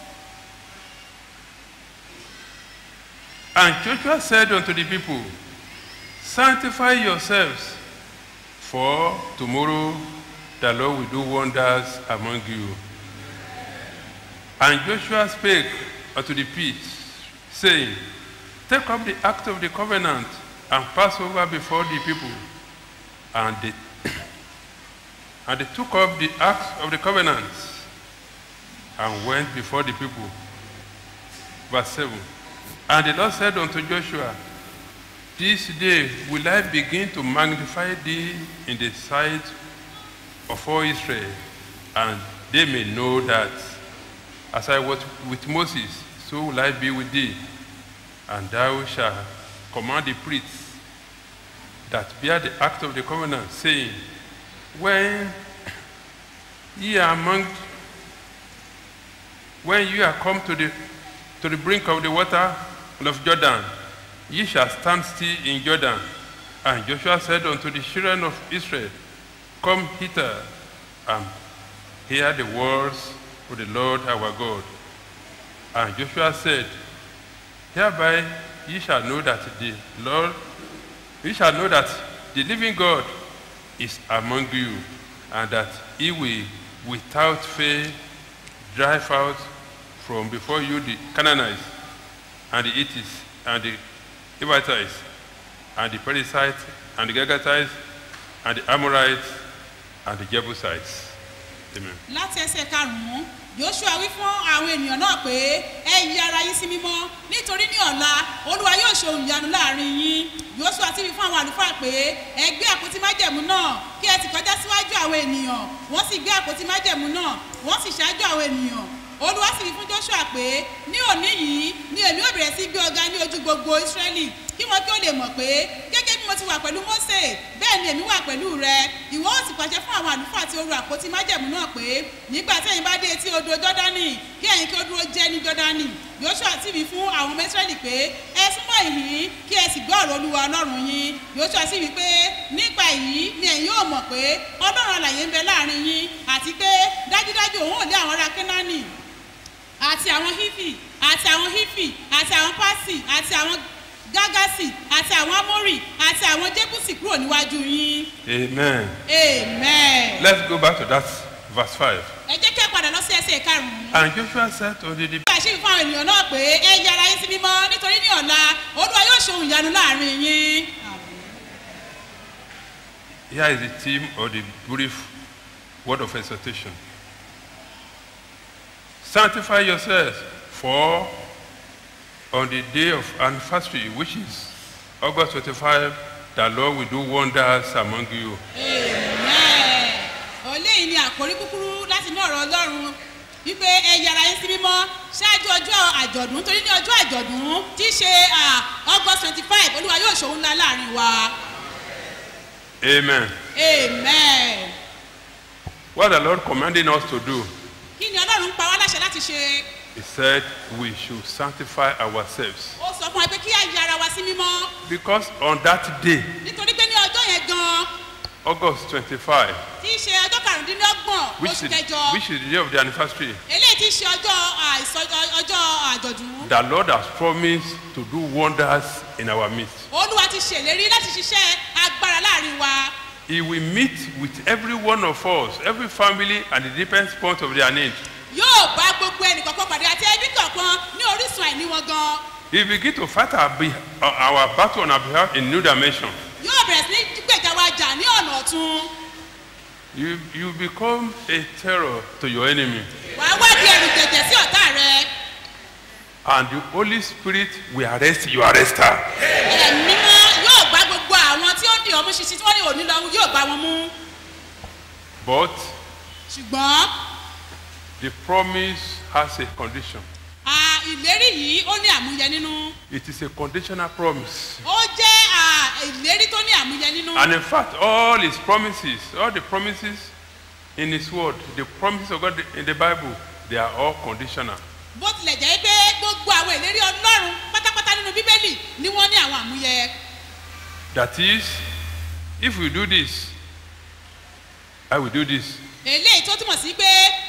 And Joshua said unto the people, Sanctify yourselves, for tomorrow the Lord will do wonders among you. And Joshua spake unto the priests, saying, Take up the act of the covenant and pass over before the people. And they, and they took up the act of the covenant and went before the people. Verse 7. And the Lord said unto Joshua, This day will I begin to magnify thee in the sight of all Israel, and they may know that as I was with Moses, so will I be with thee. And thou shalt command the priests that bear the act of the covenant, saying, When ye are among when you are come to the to the brink of the water of Jordan, ye shall stand still in Jordan. And Joshua said unto the children of Israel, Come hither and hear the words of the Lord our God. And Joshua said, Hereby ye shall know that the Lord, ye shall know that the living God is among you, and that he will without fail drive out from before you the Canaanites, and the Hittites, and the Hivites, and the Perizzites, and the Girgasites, and the Amorites, and the Jebusites. Amen. láti ẹsẹ̀ karùn-ún joshua wí fún àwọn ènìyàn náà pé ẹ yí ara yín sí mímọ́ nítorí ní ọ̀la olúwa yóò ṣe ohun ìyanu láàrin yín joshua sì wí fún àwọn àlùfáà pé ẹ gbé àpótí májẹ̀mú náà kí ẹ sì kọjá síwájú àwọn ènìyàn wọ́n sì gbé àpótí májẹ̀mú náà wọ́n sì ṣáájú àwọn ènìyàn olúwa sì wí fún joshua pé ní òní yìí ni èmi ò bẹ̀rẹ̀ sí gbé ọ̀gá ní ojú gbogbo israẹli kí wọn kí ó lè mọ̀ pé gẹ́gẹ́ bí mo ti wà pẹ̀lú mose bẹ́ẹ̀ ni èmi wà pẹ̀lú rẹ ìwọ ó sì pàṣẹ fún àwọn àlùfáà tí ó ru àpótí májẹ̀mú náà pé nígbà tí ẹ̀yin bá dé etí odò jọ́dánì kí ẹ̀yin kí ó dúró jẹ́ ní jọ́dánì joshua sì wí fún àwọn ọmọ israẹli pé ẹ súnmọ́ ìhín kí ẹ sì gbọ́ ọ̀rọ̀ olúwa ọlọ́run yín joshua sì wí pé nípa èyí ni ẹ̀yin yóò mọ̀ pé ọlọ́run àlàyé ń bẹ láàrin yín àti pé dájúdájú òun ò lé àwọn ará kénáánì àti àwọn hifi àti àwọn hifi àti àwọn pasi àti àwọn gágásì àti àwọn amórì àti àwọn jébùsì kúrò níwájú yín. Amen. amen. Let's go back to that verse 5. ẹ jẹ́ kí ẹ padà lọ sí ẹsẹ̀ karùn-ún. And Joshua said unto the nígbà ṣe fún àwọn ènìyàn náà pé ẹ yára yín sí mímọ́ nítorí ní ọ̀la olúwa yóò ṣe ohun ìyanu láàrin yín. Here is the theme of the brief word of exhortation. Sanctify yourselves, for on the day of anniversary, which is August 25, the Lord will do wonders among you. eléyìí ni àkórí kúkúrú láti inú ọ̀rọ̀ ọlọ́run wípé ẹ yára yín sí mímọ́ ṣáájú ọjọ́ àjọ̀dún torí ní ọjọ́ àjọ̀dún tí í ṣe ah, august twenty five olúwa yóò ṣòwò ńlá láàrin wa Amen. amen. What the Lord commanding us to do, kí ni ọlọ́run pa wá láṣẹ láti ṣe He said we should sanctify ourselves. ó sọ fún wa pé kí á yára wa sí mímọ́ Because on that day, nítorí pé ní ọjọ́ yẹn gan August 25, tí í ṣe ọjọ́ karùndínlọ́gbọ̀n which oṣù is, kẹjọ which is the day of the anniversary, eléyìí tí í ṣe ọjọ́ àìsọ- ọjọ́ àjọ̀dún the Lord has promised to do wonders in our midst. olúwa ti ṣèlérí láti ṣiṣẹ́ agbára láàrin wa He will meet with every one of us, every family, at the different point of their need. yóò bá gbogbo ẹnìkọ̀ọ̀kan pàdé àti ẹbí kọ̀ọ̀kan ní orísun àìní wọn gan He will begin to fight our, be- our battle on our behalf in new dimension. yóò bẹ̀rẹ̀ sí ní gbèjà wa jà ní ọ̀nà ọ̀tún You, you become a terror to your enemy. wàá wádìí ẹrù jẹ̀jẹ̀ sí ọ̀tá rẹ And the Holy Spirit will arrest your arrester. ẹ̀mí mọ́ yóò gbá gbogbo àwọn tí ó dì ọmú ṣinṣin tí wọ́n ní òní lọ yóò gbá wọn mú But ṣùgbọ́n the promise has a condition. à, ìlérí yìí ó ní àmúyẹ nínú It is a conditional promise. ó jẹ́ à, ìlérí tó ní àmúyẹ nínú And in fact, all his promises, all the promises in his word, the promises of God in the Bible, they are all conditional. bó tilẹ̀ jẹ́ pé gbogbo àwọn ìlérí ọlọ́run pátápátá nínú bíbélì ni wọ́n ní àwọn àmúyẹ That is, if we do this, I will do this. eléyìí tó túmọ̀ sí pé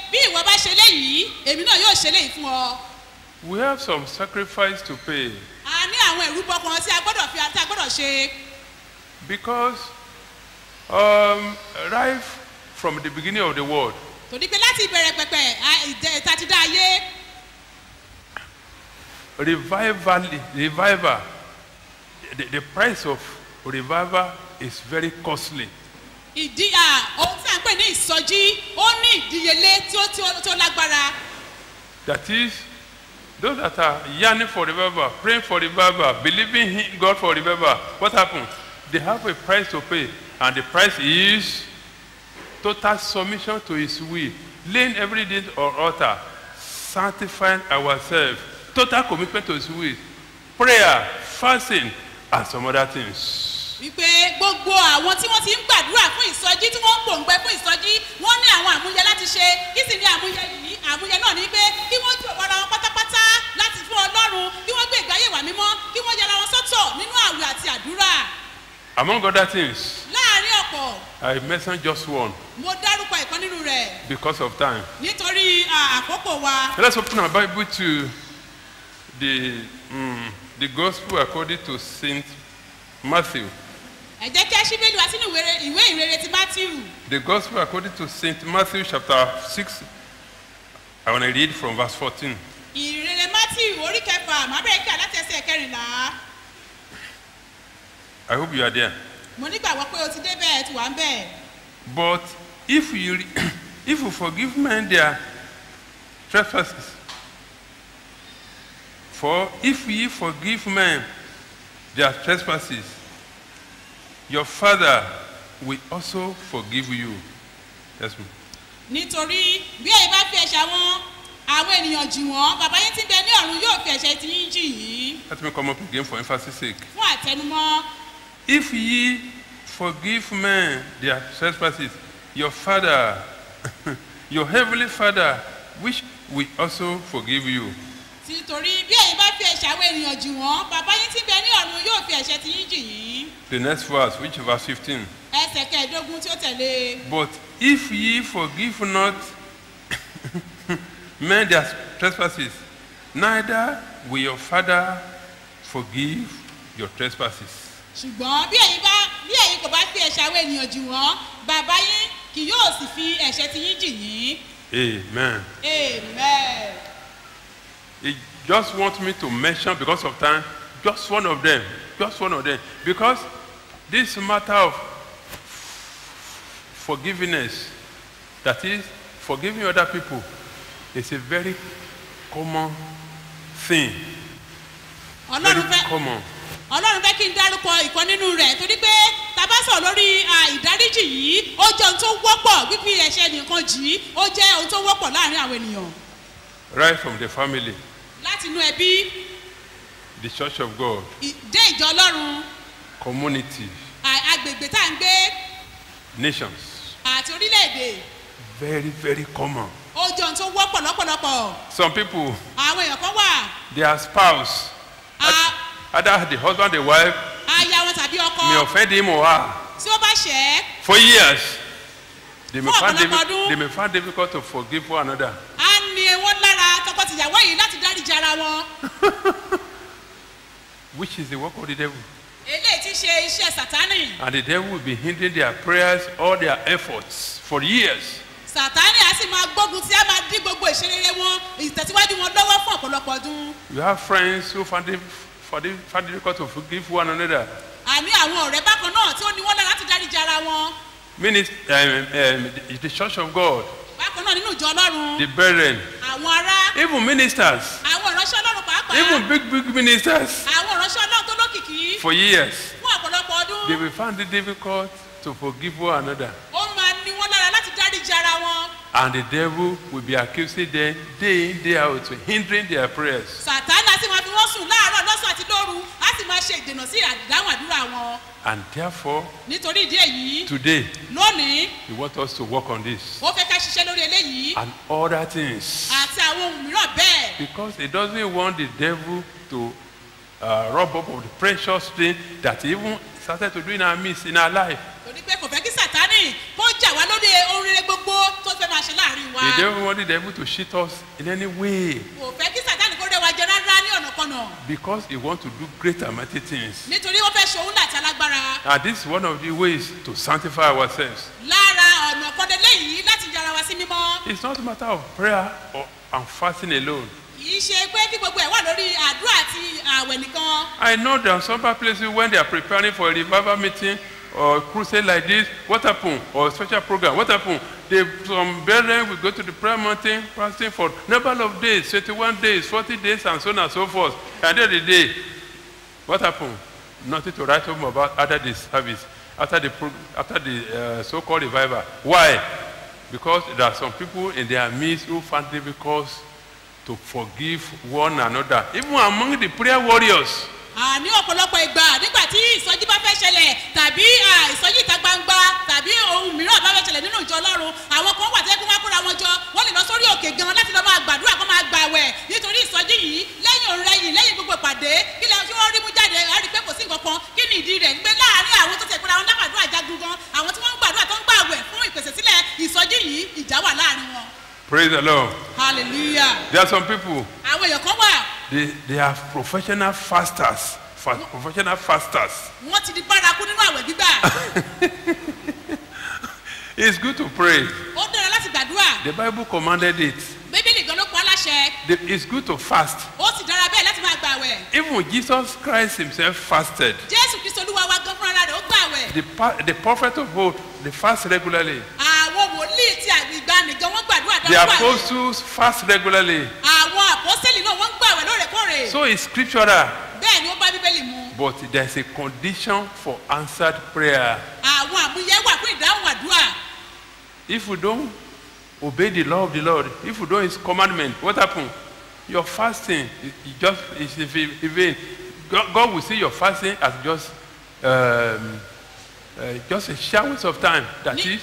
bí ìwọ bá ṣe léyìí èmi náà yóò ṣe léyìí fún ọ. We have some sacrifice to pay a ní àwọn ìrúbọ kan tí a gbọ́dọ̀ fi àti a gbọ́dọ̀ ṣe because um, right from the beginning of the world, torí pé láti ìbẹ̀rẹ̀ pẹ̀pẹ̀ a- ìdẹ- ìta ti dá ayé revival, revival, the, the price of revival is very costly. ìdí à ohun tí a ń pè ní ìsọjí ó ní ìdíyelé tí ó tí ó tí ó lágbára That is, those that are yearning for revival, praying for revival, believing in God for revival, what happens? They have a price to pay, and the price is total submission to His will, laying everything on altar, sanctifying ourselves, total commitment to His will, prayer, fasting, and some other things. wípé gbogbo àwọn tí wọ́n ti ń gbàdúrà fún ìsọjí tí wọ́n ń pòǹgbẹ fún ìsọjí wọ́n ní àwọn àmúyẹ láti ṣe kí sì ní àmúyẹ yìí àmúyẹ náà ní pé kí wọ́n jù ọ̀pọ̀ ara wọn pátápátá láti fún ọlọ́run kí wọ́n gbé ìgbáyé wà mímọ́ kí wọ́n yẹra wọn sọ́tọ̀ nínú àwẹ̀ àti àdúrà Among other things, láàrin ọ̀pọ̀ I mentioned just one mo dárúkọ ìkan nínú rẹ̀ because of time. nítorí à, àkókò wa Let's open our Bible to the, mm, the Gospel according to Saint Matthew. ẹ jẹ́ kí ẹ ṣí bẹ́ẹ̀lì wá sínú ìwé- ìwé ìrere ti matthew The Gospel according to Saint Matthew chapter 6. I want to read from verse 14. ìrere matthew orí kẹfà mábẹ́ẹ̀kà láti ẹsẹ̀ kẹrìnlá I hope you are there. mo nígbàgbọ́ pé o ti dé bẹ́ẹ̀ ti wà ń bẹ́ẹ̀. But if you, re- if you forgive men their trespasses, for if ye forgive men their trespasses, your Father will also forgive you. Yes, ma'am. nítorí bí èyí bá fi ẹ̀ṣẹ̀ wọn àwọn ènìyàn jì wọ́n bàbá yín ti ń bẹ ní ọ̀run yóò fi ẹ̀ṣẹ̀ tí yín jì yín Let me come up again for emphasis sake. fún àtẹnumọ́ If ye forgive men their trespasses, your Father, your heavenly Father, which will also forgive you. nítorí bí èyí bá fi ẹ̀ṣẹ̀ àwọn ènìyàn jì wọ́n bàbá yín ti ń bẹ ní ọ̀run yóò fi ẹ̀ṣẹ̀ tí yín jì yín The next verse, which is verse 15. ẹsẹ̀ kẹẹ̀ẹ́dógún tí ó tẹ̀lé But if ye forgive not men their trespasses, neither will your Father forgive your trespasses. ṣùgbọ́n bí èyí bá bí èyí kò bá fi ẹ̀ṣẹ̀ àwọn ènìyàn jì wọ́n bàbá yín kì yóò sì fi ẹ̀ṣẹ̀ tí yín jì yín Amen. amen. He just wants me to mention, because of time, just one of them. Just one of them. Because this matter of forgiveness, that is, forgiving other people, is a very common thing. Very ọlọ́run fẹ́ common. ọlọ́run fẹ́ kí n dárúkọ ìkan nínú rẹ̀ torí pé tabasọ̀ lórí à, ìdáríjì yìí ó jẹ́ ohun tó wọ́pọ̀ fífi ẹ̀ṣẹ̀ nìkan jì í ó jẹ́ ohun tó wọ́pọ̀ láàrin àwọn ènìyàn Right from the family, láti inú ẹbí the church of God, ì- dé ìjọ ọlọ́run community, à- agbègbè tá à ń gbé nations. àti orílẹ̀-èdè Very, very common. ó jẹ́ ohun tó wọ́pọ̀ lọ́pọ̀lọpọ̀ Some people, àwọn èèyàn kan wà their spouse, either the husband, the wife, aya wọn tàbí ọkọ may offend him or her. tí ó bá ṣẹ̀ ẹ́ For years, they may, Fún find ọ̀pọ̀lọpọ̀ diffi- ọdún. they may find difficult to forgive one another. á ní wọn lára tọkọtìyàwó yìí láti dáríji ara wọn which is the work of the devil. eléyìí ti ṣe iṣẹ́ sátánì And the devil will be hindering their prayers, all their efforts for years. sátánì á sì máa gbógun tí á máa dín gbogbo ìṣerere wọn ìtẹ̀síwájú wọn lọ́wọ́ fún ọ̀pọ̀lọpọ̀ ọdún You have friends who find it, find it, find it difficult to forgive one another. àní àwọn ọ̀rẹ́ bákan náà tí ó ní wọ́n lára láti dáríji ara wọn Minister, um, um, the, the church of God, bákan náà nínú ìjọ ọlọ́run the brethren, àwọn ará even ministers, àwọn ìránṣẹ́ ọlọ́run pàápàá even big, big ministers, àwọn ìránṣẹ́ ọlọ́run tó lókìkí for years, fún ọ̀pọ̀lọpọ̀ ọdún they will find it difficult to forgive one another. ó máa ní wọ́n lára láti dáríji ara wọn And the devil will be accusing them day in, day out, hindering their prayers. sátánì á sì máa fi wọ́n sùn láàárọ̀ lọ́sàn àti lóru á sì máa ṣe ìdènà sí ìdáhùn àdúrà wọn And therefore, nítorí ìdí èyí today, lónìí he wants us to work on this ó fẹ́ ká ṣiṣẹ́ lórí eléyìí and other things. àti àwọn ohun mìíràn bẹ́ẹ̀ Because he doesn't want the devil to uh, rob up of the precious thing that he even started to do in our midst, in our life. torí pé kò fẹ́ kí sátánì kó jà wá lórí ohun rere gbogbo tó fẹ́ máa ṣe láàrin wa He never wanted the devil to cheat us in any way kò fẹ́ kí sàtáni kó rẹwà jẹ rárá ní ọ̀nàkọnà because he wants to do great and mighty things. nítorí ó fẹ́ ṣe òun láti alágbára And this is one of the ways to sanctify ourselves. lára ọ̀nà kan lélẹ́yìí láti yára wa sí mímọ́ It's not a matter of prayer or, and fasting alone. kì í ṣe pé kí gbogbo ẹ̀ wà lórí àdúrà àti àwẹ̀ nìkan I know there are some places when they are preparing for a revival meeting or a crusade like this, what happened? Or a special program, what happened? They, some brethren will go to the prayer mountain fasting for number of days, 21 days, 40 days, and so on and so forth. At the end of the day, what happened? Nothing to write home about after the service, after the, pro- after the uh, so-called revival. Why? Because there are some people in their midst who find it difficult to forgive one another, even among the prayer warriors. À, ní ọ̀pọ̀lọpọ̀ ìgbà nígbà tí ìsọjí bá fẹ́ ṣẹlẹ̀ tàbí à, ìsọjí ìta gbangba tàbí ohun mìíràn bá fẹ́ ṣẹlẹ̀ nínú ìjọ ọlọ́run àwọn kan wà tẹ́kún wá kóra wọn jọ wọ́n lè lọ sórí òkè gan láti lọ máa gbàdúrà kó máa gbà wẹ̀ nítorí ìsọjí yìí lẹ́yìn òun rẹ̀yìn lẹ́yìn gbogbo ìpàdé kí lẹ́yìn tí wọ́n rí mú jáde á rí i pé kò sí nǹkan kan kí ni ìdí rẹ̀ ń gbé láàárín àwọn tó tẹ̀ pé àwọn lágbàdúrà jagun gan àwọn tí wọ́n ń gbàdúrà tó ń gbà wẹ̀ fún ìpèsè sílẹ̀ ìsọjí yìí ìjà wà láàárín wọn Praise the Lord. hallelujah There are some people, àwọn èèyàn kan wà they, they are professional fasters. Fa- professional fasters. wọ́n ti di bárakú nínú àwẹ̀ gbígbà It's good to pray. ó dára láti gbàdúrà The Bible commanded it. bíbélì gan ló pa á láṣẹ The- It's good to fast. ó sì dára bẹ́ẹ̀ láti máa gbà wẹ̀ Even Jesus Christ himself fasted. jésù kristu olúwa wa gan fúnra rẹ̀ ó gbà wẹ̀ The, pa- the prophet of old, they fast regularly. àwọn wòlíì tí ìgbàanì gan wọ́n gbàdúrà The dáwọ́ gbà wẹ̀ apostles fast regularly. àwọn àpọ́sẹ́lì náà wọ́n ń gbà wẹ̀ lóòrèkóòrè So it's scriptural. bẹ́ẹ̀ ni ó bá bíbélì mu But there's a condition for answered prayer. àwọn àmúyẹ wà fún ìdáhùn àdúrà If you don't obey the law of the Lord, if you don't his commandment, what happens? Your fasting is is just is in va- in vain. God, God will see your fasting as just um, uh, just a short waste of time. That is,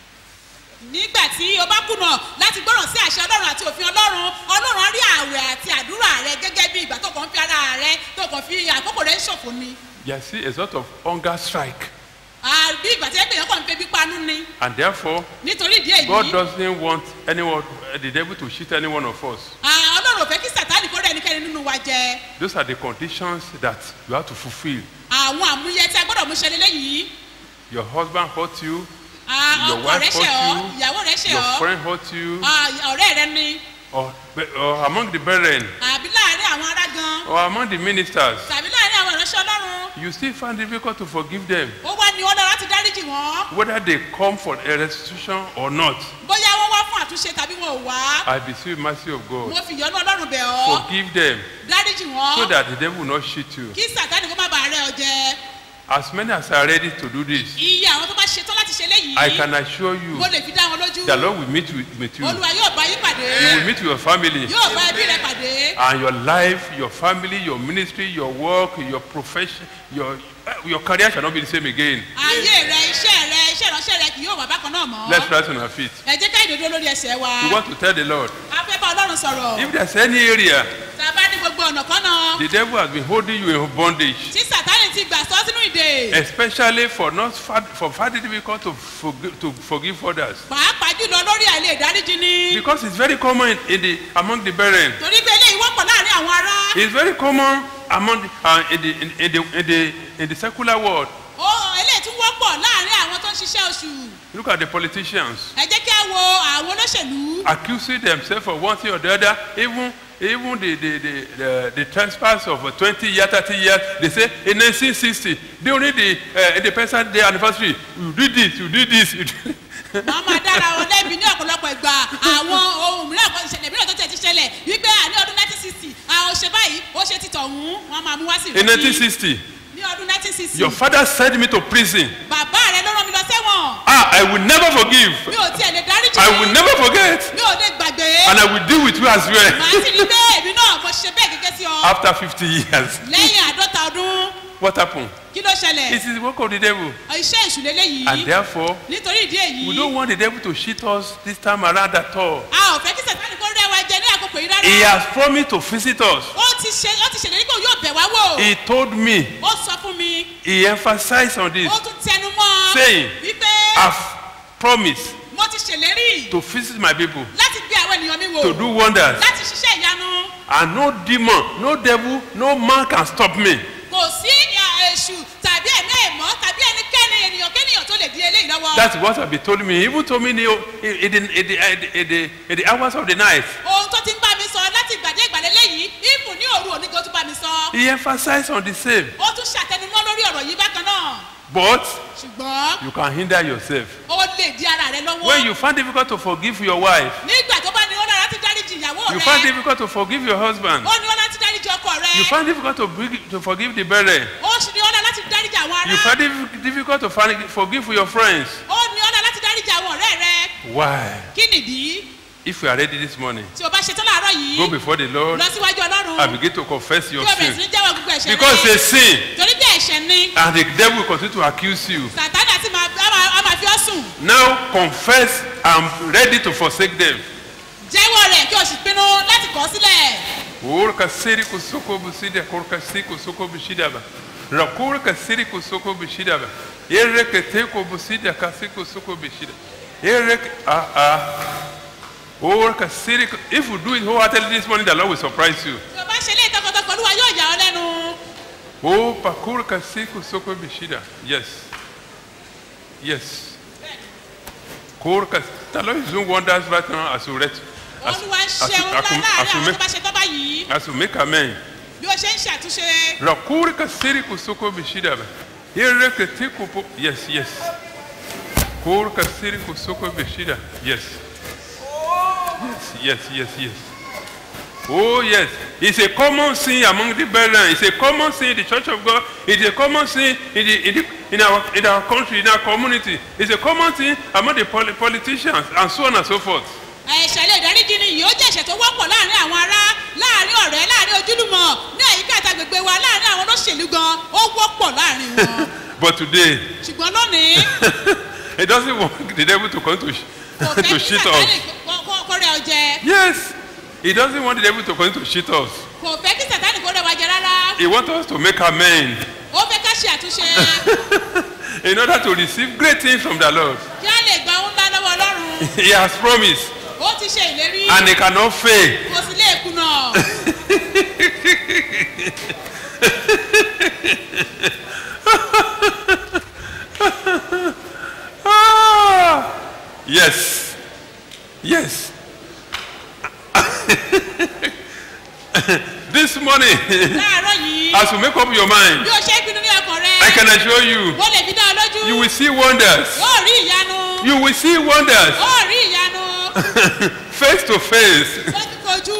nígbà tí o bá kùnà láti gbọ́ràn sí àṣẹ ọlọ́run àti òfin ọlọ́run ọlọ́run á rí àwẹ̀ àti àdúrà rẹ gẹ́gẹ́ bí ìgbà tó kàn ń fi ara rẹ tó kàn fi àkókò rẹ ń ṣòfò ni you see a sort of hunger strike. àbí ìgbà tí ẹgbẹ́ yẹn kàn ń febi panú ni And therefore, nítorí ìdí God èyí doesn't want anyone, the devil to cheat any one of us. à, ọlọ́run ò fẹ́ kí sàtáàlì kó rẹ̀ ẹnikẹ́ni nínú wa jẹ Those are the conditions that you have to fulfill. àwọn àmúyẹ tí a gbọ́dọ̀ mú ṣe lélẹ́yìí Your husband hurt you, à, your ọkọ wife rẹ ṣẹ̀ ọ́ hurt you, ìyàwó rẹ ṣẹ̀ your ọ́ friend hurt you, à, ọ̀rẹ́ rẹ ni or, or among the brethren, àbí láàárín àwọn ará gan or among the ministers. tàbí láàárín àwọn ìránṣẹ́ ọlọ́run You still find it difficult to forgive them, ó wá ní ọlọ́run láti dáríjì wọ́n whether they come for a restitution or not. bóyá wọ́n wá fún àtúnṣe tàbí wọn ò wá I beseech mercy of mo God. fi ìyọ́nú ọlọ́run bẹ̀ ọ́ Forgive them dáríjì wọ́n so that the devil will not cheat you. kí sàtáni kó má bàa rẹ ọ jẹ As many as are ready to do this, iye àwọn tó bá ṣetán láti ṣe léyìí I can assure you mo lè fi dá wọn lójú the Lord will meet with, with you. olúwa yóò bá yín pàdé He will meet with your family. yóò bá ẹbí rẹ pàdé and your life, your family, your ministry, your work, your profession, your uh, your career shall not be the same again. ayé rẹ iṣẹ́ rẹ iṣẹ́ ìránṣẹ́ rẹ kì yóò wà bákan náà mọ́ Let's rise on our feet. ẹ jẹ́ ká ìdodo lórí ẹsẹ̀ wa We want to tell the Lord a fẹ́ bá ọlọ́run sọ̀rọ̀ if there's any area tá a bá ní gbogbo ọ̀nà kan náà the devil has been holding you in bondage, tí sàtáni ti gbà sọ sínú ìdè especially for not far, for finding it difficult to forgive, to forgive others, pàápàá jùlọ lórí àìlè ìdáríjì ni because it's very common in the among the brethren. torí pé eléyìí wọ́pọ̀ láàrin àwọn ará It's very common among the, uh, in, the, in, in, the, in, the, in the secular world. ó eléyìí tún wọ́pọ̀ láàrin àwọn tó ń ṣiṣẹ́ oṣù Look at the politicians. ẹ jẹ́ kí a wo àwọn olóṣèlú accusing themselves of one thing or the other, even even the the the the, the trespass of uh, 20 years, 30 years, they say in 1960 during the uh, independence day anniversary, you did this, you did this. You did wọ́n máa dára wọn lẹ́bi ní ọ̀pọ̀lọpọ̀ ìgbà àwọn ohun mìíràn kan ìṣẹ̀lẹ̀ mìíràn tó tẹ̀ ti ṣẹlẹ̀ wípé àní ọdún 1960 àwọn ṣe báyìí ó ṣe títọ̀ ọ̀hún wọ́n máa mú wá sí in 1960, ní ọdún 1960 your father sent me to prison. bàbá rẹ ló rán mi lọ sẹ́wọ̀n Ah, I will never forgive. mi ò tiẹ̀ lè dáríjì I will never forget. mi ò lè gbàgbé And I will deal with you as well. màá sì rí pé èmi náà mo ṣe bẹ́ẹ̀ gẹ́gẹ́ sí ọ After 50 years, lẹ́yìn àádọ́ta ọdún what happened? kí ló ṣẹlẹ̀ It is the work of the devil. iṣẹ́ ìṣúlẹ̀ And léyìí therefore, nítorí ìdí èyí we don't want the devil to cheat us this time around at all. a ò fẹ́ kí sẹ̀tánì kó rẹwà jẹ ní àkókò yìí rárá He has promised to visit us. ó ti ṣe ó ti ṣèlérí pé òun yóò bẹ̀ wá wò He told me, ó sọ fún mi he emphasized on this, ó tún tẹnu mọ́ saying, wípé I've promised mo to visit my people, láti gbé àwọn ènìyàn mi wò to do wonders. láti ṣiṣẹ́ ìyanu And no demon, no devil, no man can stop me. kò sí ìyà èṣù tàbí ẹ̀mí ẹ̀mọ́ tàbí ẹnikẹ́ni ènìyàn kéèyàn tó lè di eléyìí lọ́wọ́. That's what have been told me. He even told me in the, in the, in the, in the, in the hours of the night. ohun tó ti ń bá mi sọ láti ìgbàdé ìgbàlẹ̀ lẹ́yìn ibùn ní òru òní tó tún bá mi sọ. He emphasized on the same. ó tún ṣàtẹnumọ́ lórí ọ̀rọ̀ yìí bákan náà But ṣùgbọ́n you can hinder yourself. ó lè di ara rẹ lọ́wọ́. When you find difficult to forgive your wife, nígbà tó bá ní ó lára ti dáríjì ìyàwó you rẹ find difficult to forgive your husband, ó ní ó láti dáríjì ọkọ rẹ you find difficult to, bring, to forgive the brethren, ó sì ní ó lára láti dáríjì àwọn you ará find it difficult to find, forgive your friends. ó ní ó lára láti dáríjì àwọn ọ̀rẹ́ rẹ Why? kí nìdí If you are ready this morning, tí o bá ṣetán láàárọ̀ yìí go before the Lord lọ síwájú ọlọ́run and begin to confess kí your o bẹ̀rẹ̀ sí ní sin. jẹ́wọ́ gbogbo ẹ̀ṣẹ̀ Because rẹ it's a sin, torí bí ẹ̀ṣẹ̀ ni and the devil will continue to accuse you. sàtánì àti máa á máa- á máa fi ọ́ sùn Now confess and ready to forsake them. jẹ́wọ́ rẹ̀ kí o sì pinnu láti kọ̀ ọ́ sílẹ̀ Urka siri kusoko busida kurka si kusoko bishida ba. Rakurka siri kusoko bishida ba. Ereke teko busida kasi kusoko bishida. Ereke ah ah. Urka siri if you do it wholeheartedly this morning the Lord will surprise you. tí o bá ṣe ilé ìtọ́kọ̀tọ́kọ̀ olúwa yóò yà ọ́ lẹ́nu Oh pakurka si kusoko bishida. Yes. Yes. Kurka the Lord is doing wonders right now as you read. As, olúwa ń as, ṣe you- ohun as, ńlá you- láàrin as, you àwọn tó make, bá ṣe tọ́ báyìí as you make amen. bí o ṣe ń ṣàtúnṣe Rakurka siri kusoko bishida ba. Yereke tiku po. Yes, yes. Kurka siri kusoko bishida. Yes. Yes, yes, yes, yes. Oh yes, it's a common sin among the brethren. It's a common sin in the Church of God. It's a common sin in the in, the, in our in our country, in our community. It's a common sin among the poli- politicians and so on and so forth. ẹ̀ṣẹ̀ lè dáríjì ni yìí ó jẹ́ ẹ̀ṣẹ̀ tó wọ́pọ̀ láàrin àwọn ará láàrin ọ̀rẹ́ láàrin ojúlùmọ̀ ní àyíká àtàgbègbè wa láàrin àwọn olóṣèlú gan ó wọ́pọ̀ láàrin wọn But today, ṣùgbọ́n lónìí it doesn't want the devil to come to sh- kò fẹ́ to kí shit sàtánì us. kó- kó- kó rẹ ọ jẹ Yes, he doesn't want the devil to come to shit us. kò fẹ́ kí sàtánì kó rẹ wa jẹ rárá He wants us to make amends ó fẹ́ ká ṣe àtúnṣe in order to receive great things from the Lord. kí á lè gba ohun ńlá lọ́wọ́ ọlọ́run He has promised ó ti ṣe ìlérí and he cannot fail. kò sì lè kùnà Ah, yes, yes. this morning, láàárọ̀ yìí as you make up your mind, bí o ṣe ń pinnu ní ọkàn rẹ I can assure you, mo lè fi dá ọ lójú you will see wonders. ó rí ìyanu You will see wonders ó rí ìyanu face to face. kojú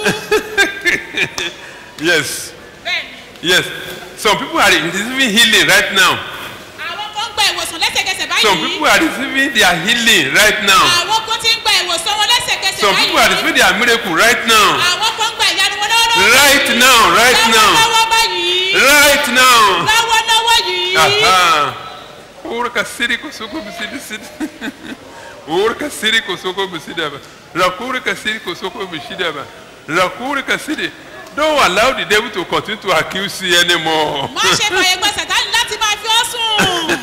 Yes, bẹ́ẹ̀ni yes. Some people are receiving healing right now. àwọn kan ń gba ìwòsàn lẹ́sẹ̀kẹsẹ̀ Some báyìí people are receiving their healing right now. àwọn kan ti ń gba ìwòsàn wọn lẹ́sẹ̀kẹsẹ̀ Some people are báyìí receiving their miracle right now. àwọn kan ń gba ìyanu wọn lọ́wọ́lọ́wọ́ Right now, right now. lọ́wọ́lọ́wọ́ báyìí Right now. lọ́wọ́lọ́wọ́ yìí Aha. Urka siri kusoko bisidi sidi. Urka siri kusoko bisidi ba. Rakurka siri kusoko bisidi ba. Rakurka siri. Don't allow the devil to continue to accuse you anymore. má ṣe fàyè gba sàtánì láti máa fi ọ́ sùn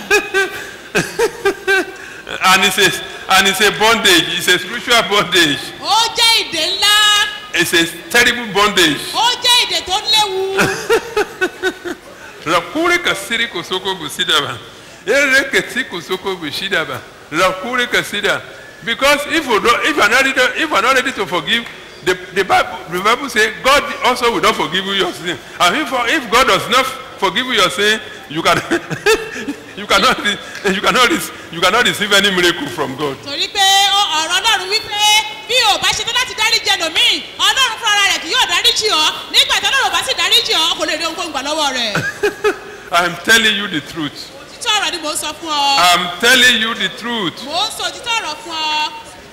and it's a and it's a bondage. It's a spiritual bondage. ó jẹ́ ìdè ńlá It's a terrible bondage. ó jẹ́ ìdè tó léwu Rakurka siri kusoko bisidi ba. Ereke ti kusoko bisidi ba. Rakurka siri. Because if you don't, if you are not ready, to- if you are not ready to forgive, the, the Bible the Bible say God also will not forgive you your sin. And if if God does not forgive you your sin, you can you cannot re- you cannot re- you cannot receive any miracle from God. torí pé ó- ọ̀rọ̀ ọlọ́run wípé bí o bá ṣetán láti dáríjì ẹlòmíì ọlọ́run fúnra rẹ̀ kì yóò dáríjì ọ́ nígbà tí ọlọ́run ò bá sì dáríjì ọ́ kò lè rí ohunkóhun gbà lọ́wọ́ rẹ̀ I'm telling you the truth. títọ́ ọ̀rọ̀ ni mò ń sọ fún ọ I'm telling you the truth. mò ń sọ títọ́ ọ̀rọ̀ fún ọ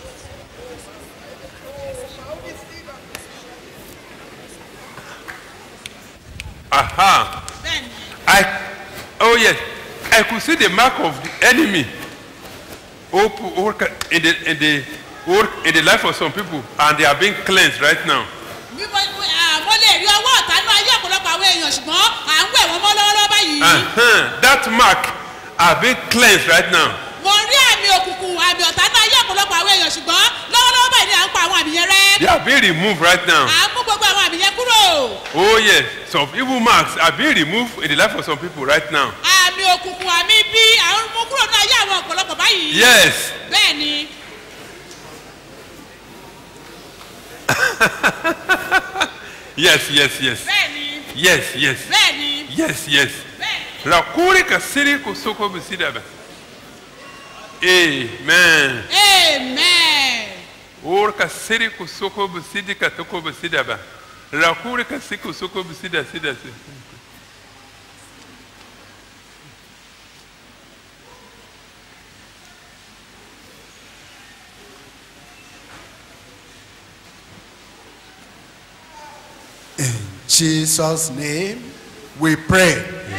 Aha. bẹ́ẹ̀ni I oh yes, I could see the mark of the enemy op- work in the in the work in the life of some people, and they are being cleansed right now. bí mo à, mo lè rí ọwọ́ ọ̀tá ní ayé ọ̀pọ̀lọpọ̀ àwọn èèyàn ṣùgbọ́n à ń wẹ̀ wọ́n mọ́ lọ́wọ́lọ́wọ́ báyìí Uh-huh. That mark are being cleansed right now. mo rí àmì òkùnkùn àmì ọ̀tá ní ayé ọ̀pọ̀lọpọ̀ àwọn èèyàn ṣùgbọ́n lọ́wọ́lọ́wọ́ báyìí ni à ń pa àwọn àmì yẹn rẹ́ They are being removed right now. à ń mú gbogbo àwọn àmì yẹn kúrò Oh yes, some evil marks are being removed in the life of some people right now. àmì òkùnkùn àmì bí à ń mú kúrò ní ayé àwọn ọ̀pọ̀lọpọ̀ báyìí Yes. bẹ́ẹ̀ ni Yes, yes, yes. bẹ́ẹ̀ ni Yes, yes. bẹ́ẹ̀ ni Yes, yes. Rakuri kasiri kusoko bisidaba. Amen. amen Or kasiri kusoko bisidi katoko bisidaba. Rakuri kasiri kusoko bisida sida sida. Jesus' name we pray.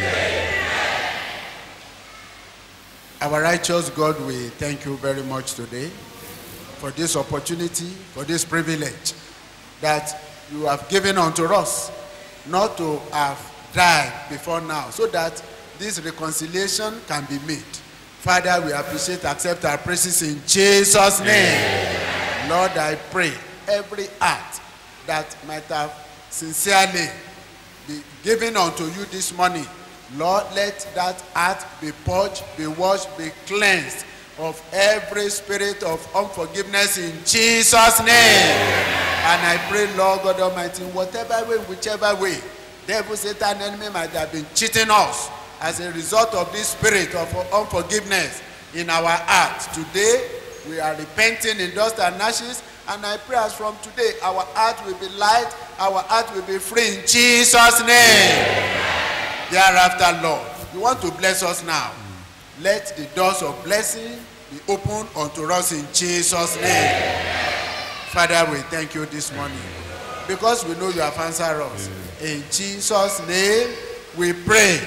Our righteous God, we thank you very much today for this opportunity, for this privilege that you have given unto us not to have died before now, so that this reconciliation can be made. Father, we appreciate, accept our praises in Jesus' name. Lord, I pray every act that might have sincerely be given unto you this morning, Lord, let that act be purged, be washed, be cleansed of every spirit of unforgiveness in Jesus' name. And I pray, Lord God Almighty, in whatever way, whichever way, devil, Satan, enemy might have been cheating us as a result of this spirit of unforgiveness in our hearts. Today, we are repenting in dust and ashes, and I pray as from today, our heart will be light, our heart will be free in Jesus' name. Thereafter, Lord, you want to bless us now. Let the doors of blessing be opened unto us in Jesus' name. Father, we thank you this morning because we know you have answered us. In Jesus' name, we pray.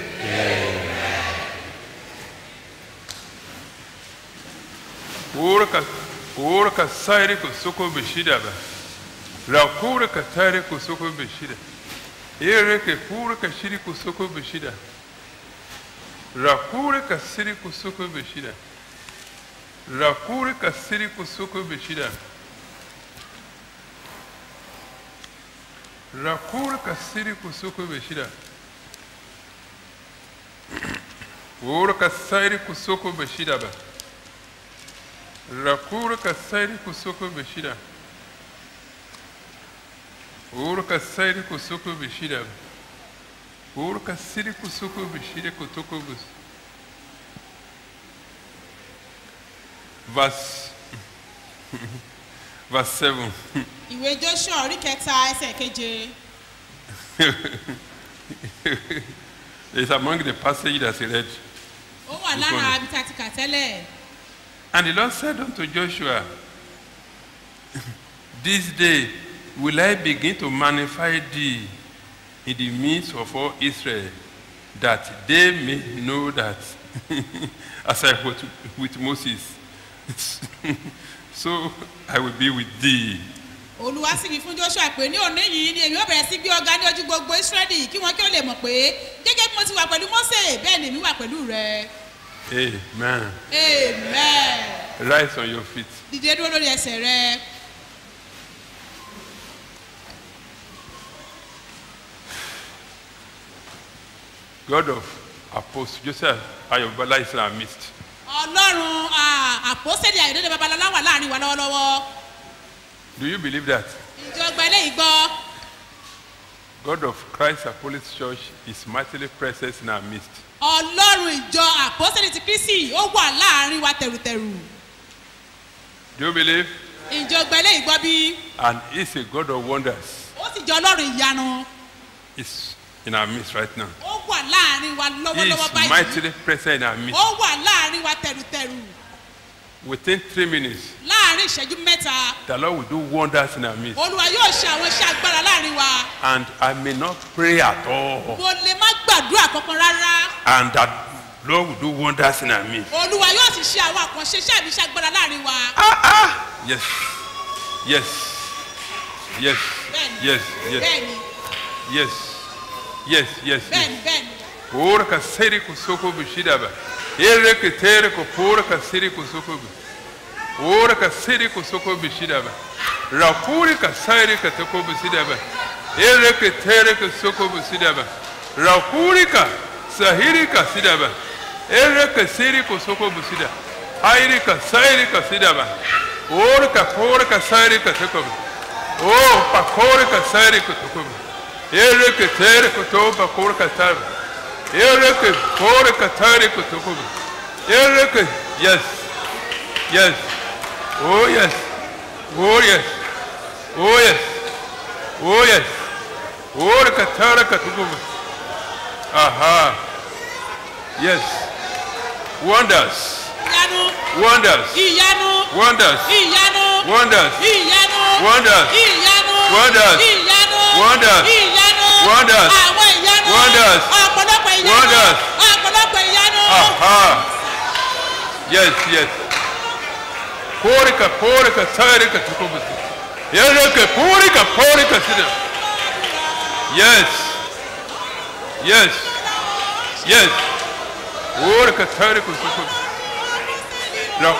Or ka or kasiri kusoko bishidaba. Rakuri katari kusoko bishida. Ere ke pura kashiri kusoko bishida. Rakuri kasiri kusoko bishida. Rakuri kasiri kusoko bishida. Rakuri kasiri kusoko bishida. Ora kasiri kusoko bishida ba. Rakuri kasiri kusoko bishida. Ora kasiri kusoko bishida. Ora kasiri kusoko bishida kutoko bus. Verse verse seven. ìwé joshua orí kẹta ẹsẹ̀ keje It's among the passage that he read. ó wà lára ibi tá a ti kà tẹ́lẹ̀ And the Lord said unto Joshua, This day will I begin to magnify thee in the midst of all Israel, that they may know that, as I was with Moses, so I will be with thee. olúwa sì wí fún joshua pé ní òní yìí ni èmi ó bẹ̀rẹ̀ sí gbé ọ̀gá ní ojú gbogbo israẹli kí wọn kí ó lè mọ̀ pé gẹ́gẹ́ bí mo ti wà pẹ̀lú mose bẹ́ẹ̀ ni èmi wà pẹ̀lú rẹ Amen. amen Rise on your feet. dìde dúró lórí ẹsẹ̀ rẹ God of Apostle Joseph Ayobala is in our midst. ọlọ́run ah, àpọ́sẹ̀lì àyọ̀dẹ́dẹ́ babalọ́lá wà láàrin wa lọ́wọ́lọ́wọ́ Do you believe that? ìjọba eléyìí gbọ́ God of Christ Apostolic Church is mightily present in our midst. ọlọ́run ìjọ àpọ́sẹ̀lì ti kristi ó wà láàrin wa tẹ̀rùtẹ̀rù Do you believe? ìjọba eléyìí gbọ́ bí And he's a God of wonders. ó sì jọ ọlọ́run ìyanu He's in our midst right now. ó wà láàrin wa He lọ́wọ́lọ́wọ́ is báyìí mightily present in our midst. ó wà láàrin wa tẹ̀rùtẹ̀rù Within three minutes, láàrin ìṣẹ́jú mẹ́ta the Lord will do wonders in our midst. olúwa yóò ṣe àwọn iṣẹ́ agbára láàrin wa And I may not pray at all. mo lè má gbàdúrà kankan rárá And that Lord will do wonders in our midst. olúwa yóò sì ṣe àwọn àkànṣe iṣẹ́ àbí iṣẹ́ agbára láàrin wa Yes. Yes. Yes. bẹ́ẹ̀ni Yes. Yes. bẹ́ẹ̀ni Yes. Yes. Yes. bẹ́ẹ̀ni bẹ́ẹ̀ni Ora kasiri kusoko bishidaba. Ere ketere ko pora kasiri kusoko bi. ora ka siri ko soko bishida ba rakuri ka sairi ka tako bisida ba ere ka tere ka soko bisida ba rakuri ka sahiri ka sida ba ere ka siri ko soko bisida hairi ka sairi ka sida ba ora ka kore ka sairi ka tako ba o pa kore ka sairi ka tako ba ere ka tere ko to pa kore ka tar ere ka kore ka tare ka tako ba ere ka yes yes oh yes oh yes Oh yes. Oh yes. Oh ka tara ka tukubu. Aha. Yes. Wonders. ìyanu Wonders. ìyanu Wonders. ìyanu Wonders. ìyanu Wonders. ìyanu Wonders. ìyanu Wonders. ìyanu Wonders. àwọn ìyanu Wonders. ọ̀pọ̀lọpọ̀ ìyanu Wonders. ọ̀pọ̀lọpọ̀ ìyanu. Aha. Yes, yes. Porika, porika, tarika tukubu. Yereke, porika, porika sida. Yes. Yes. Yes. Porika, tarika tukubu. Now,